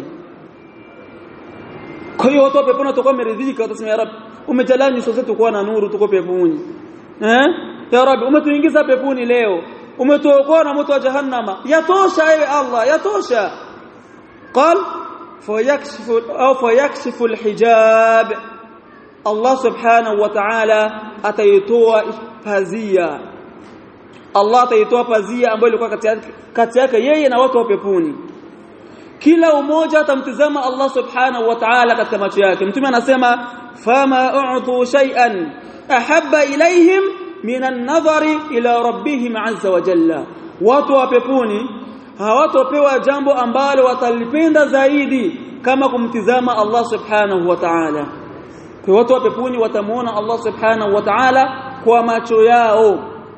kwa hiyo watu wa peponi watakuwa wameridhika watasema ya rabbi umejalia nyuso zetu kuwa na nuru tuko peponi eh ya rabbi umetuingiza peponi leo umetuokoa na moto wa jahannama yatosha ewe Allah yatosha قال فيكشف او فيكشف الحجاب Allah subhanahu wa ta'ala ataitoa pazia Allah ataitoa pazia ambayo ilikuwa kati yake kati yake yeye na watu wa peponi kila umoja atamtizama Allah subhanahu wa ta'ala katika macho yake mtume anasema fama u'tu shay'an ahabba ilaihim min an-nadhari ila rabbihim azza wa jalla watu wa peponi hawatopewa jambo ambalo watalipenda zaidi kama kumtizama Allah subhanahu wa ta'ala kwa watu wa peponi watamuona Allah subhanahu wa ta'ala kwa macho yao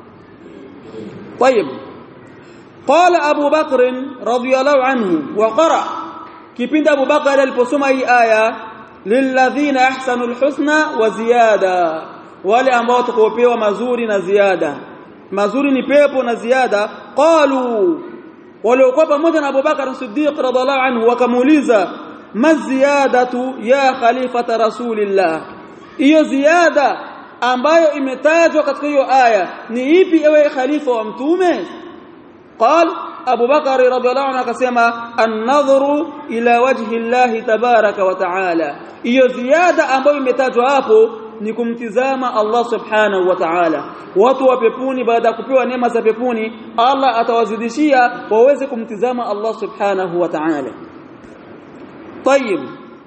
طيب قال ابو بكر رضي الله عنه وقرأ kipindi Abu Bakar aliposoma hii aya lilladhina ahsanul husna wa ziyada wale ambao watakopewa mazuri na ziada mazuri ni pepo na ziada qalu waliokuwa pamoja na Abu Bakar Siddiq radhiallahu anhu wakamuuliza maziyadatu ya khalifata rasulillah hiyo ziada ambayo imetajwa katika hiyo aya ni ipi ewe khalifa wa mtume قال Abu Bakar radhiallahu anhu akasema an-nadhru ila wajhi Allah tabaraka wa taala hiyo ziada ambayo imetajwa hapo ni kumtizama Allah subhanahu wa ta'ala watu wa peponi baada ya kupewa neema za peponi Allah atawazidishia waweze kumtizama Allah subhanahu wa ta'ala طيب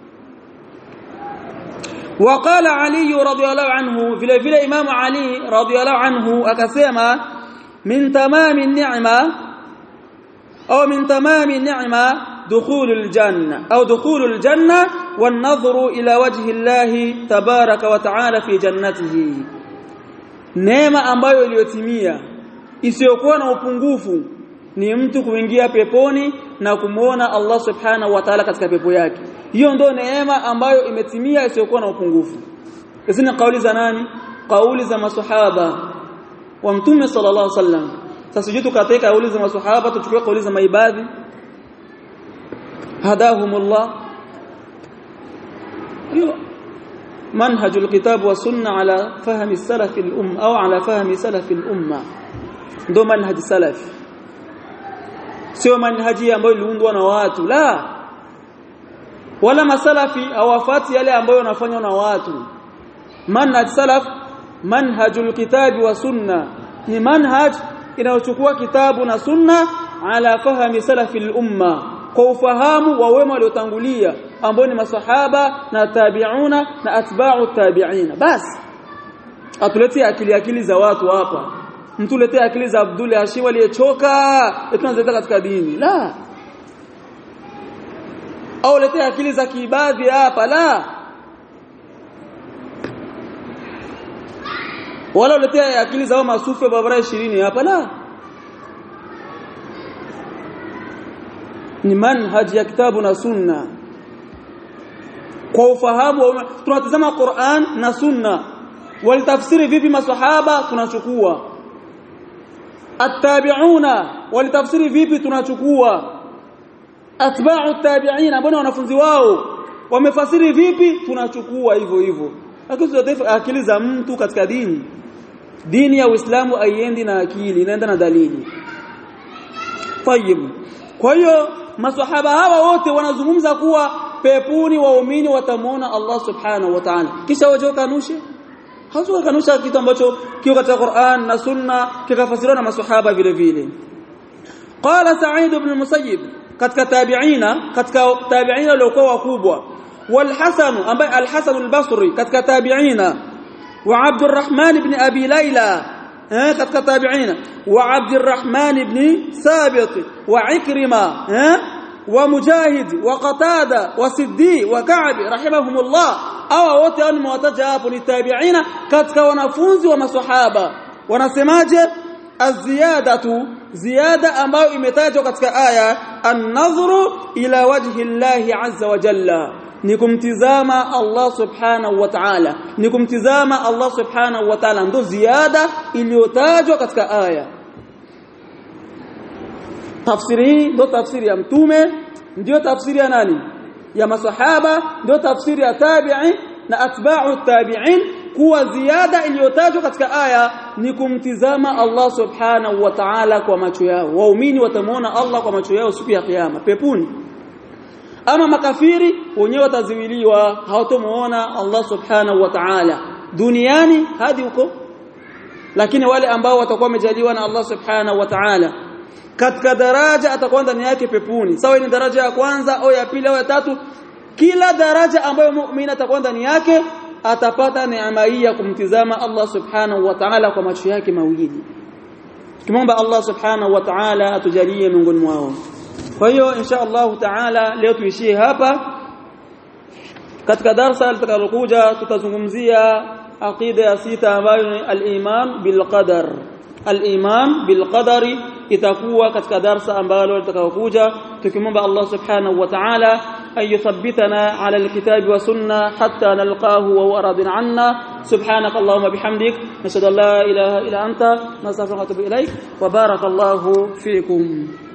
وقال علي رضي الله عنه vile vile Imam Ali radhiallahu anhu akasema min tamami ni'ma au min tamami ni'ma دخول الجنة أو دخول الجنة والنظر إلى وجه الله تبارك وتعالى في جنته neema ambayo iliyotimia isiyokuwa na upungufu ni mtu kuingia peponi na kumuona Allah subhanahu wa ta'ala katika pepo yake hiyo ndio neema ambayo imetimia isiyokuwa na upungufu hizi ni kauli za nani kauli za maswahaba wa mtume sallallahu alaihi wasallam sasa jitu katika kauli za maswahaba tuchukue kauli za maibadhi hadahumullah منهج الكتاب والسنة على فهم السلف الأمة أو على فهم سلف الأمة ndo manhaj salaf sio manhaji ambayo iliundwa na watu la wala masalafi hawafati yale ambayo yanafanywa na watu manhaj salaf manhajul kitabi wa sunna ni manhaj inayochukua kitabu na sunna ala fahmi salafil umma kwa ufahamu wa wema waliotangulia ambao ni masahaba na tabi'una na atba'u tabi'ina basi atuletee akili akili za watu hapa mtuletee akili za Abdul Hashim aliyechoka tunazeta katika dini la au letee akili za kiibadhi hapa la wala uletee akili za masufi wa barabara 20 hapa la ni manhaji ya kitabu na sunna kwa ufahamu tunatazama Qur'an na sunna walitafsiri vipi maswahaba tunachukua attabi'una walitafsiri vipi tunachukua atba'u tabi'ina ambao wanafunzi wao wamefasiri vipi tunachukua hivyo hivyo lakini akili za mtu katika dini dini ya Uislamu haiendi na akili inaenda na dalili Tayyib kwa hiyo maswahaba hawa wote wanazungumza kuwa pepuni waumini watamwona Allah subhanahu wa ta'ala kisha waje kanushe hawezi kanusha kitu ambacho kiko katika Qur'an na Sunna kikafasiriwa na maswahaba vile vile qala Sa'id ibn Musayyib katika tabi'ina katika tabi'ina waliokuwa wakubwa wal Hasan ambaye al-Hasan al-Basri katika tabi'ina wa Abdurrahman ibn Abi Layla eh katika tabi'ina wa Abdurrahman ibn Sabit wa Ikrima eh ومجاهد وقتاده وسدي وكعب رحمهم الله au wote hao nimewataja hapo ni tabi'ina katika wanafunzi wa maswahaba wanasemaje aziyadatu ziyada ambayo imetajwa katika aya an-nadhru ila wajhi Allah azza wa jalla ni kumtizama Allah subhanahu wa ta'ala ni kumtizama Allah subhanahu wa ta'ala ndo ziada iliyotajwa katika aya tafsiri hii ndio tafsiri ya mtume ndio tafsiri ya nani ya masahaba ndio tafsiri ya tabi'i na atba'u tabi'in kuwa ziada iliyotajwa katika aya ni kumtizama Allah subhanahu wa ta'ala kwa macho yao waumini watamuona Allah kwa macho yao siku ya kiyama pepuni ama makafiri wenyewe wataziwiliwa hawatomuona Allah subhanahu wa ta'ala duniani hadi huko lakini wale ambao watakuwa wamejaliwa na Allah subhanahu wa ta'ala katika daraja atakuwa ndani yake pepuni sawa ni daraja ya kwanza au ya pili au ya tatu kila daraja ambayo muumini atakuwa ndani yake atapata neema hii ya kumtizama Allah subhanahu wa ta'ala kwa macho yake mawili tumomba Allah subhanahu wa ta'ala atujalie miongoni mwao kwa hiyo insha Allah ta'ala leo tuishie hapa katika darasa litakalokuja tutazungumzia aqida ya sita ambayo ni al-iman bil qadar al-iman bil qadari itakuwa katika darasa ambalo litakayokuja tukimwomba Allah subhanahu wa ta'ala ay yuthabbitana ala alkitabi wa sunna hatta nalqahu wa huwa radin anna subhanak allahumma bihamdik nashhadu an la ilaha illa anta nastaghfiruka wa atubu ilaik wa barakallahu fiikum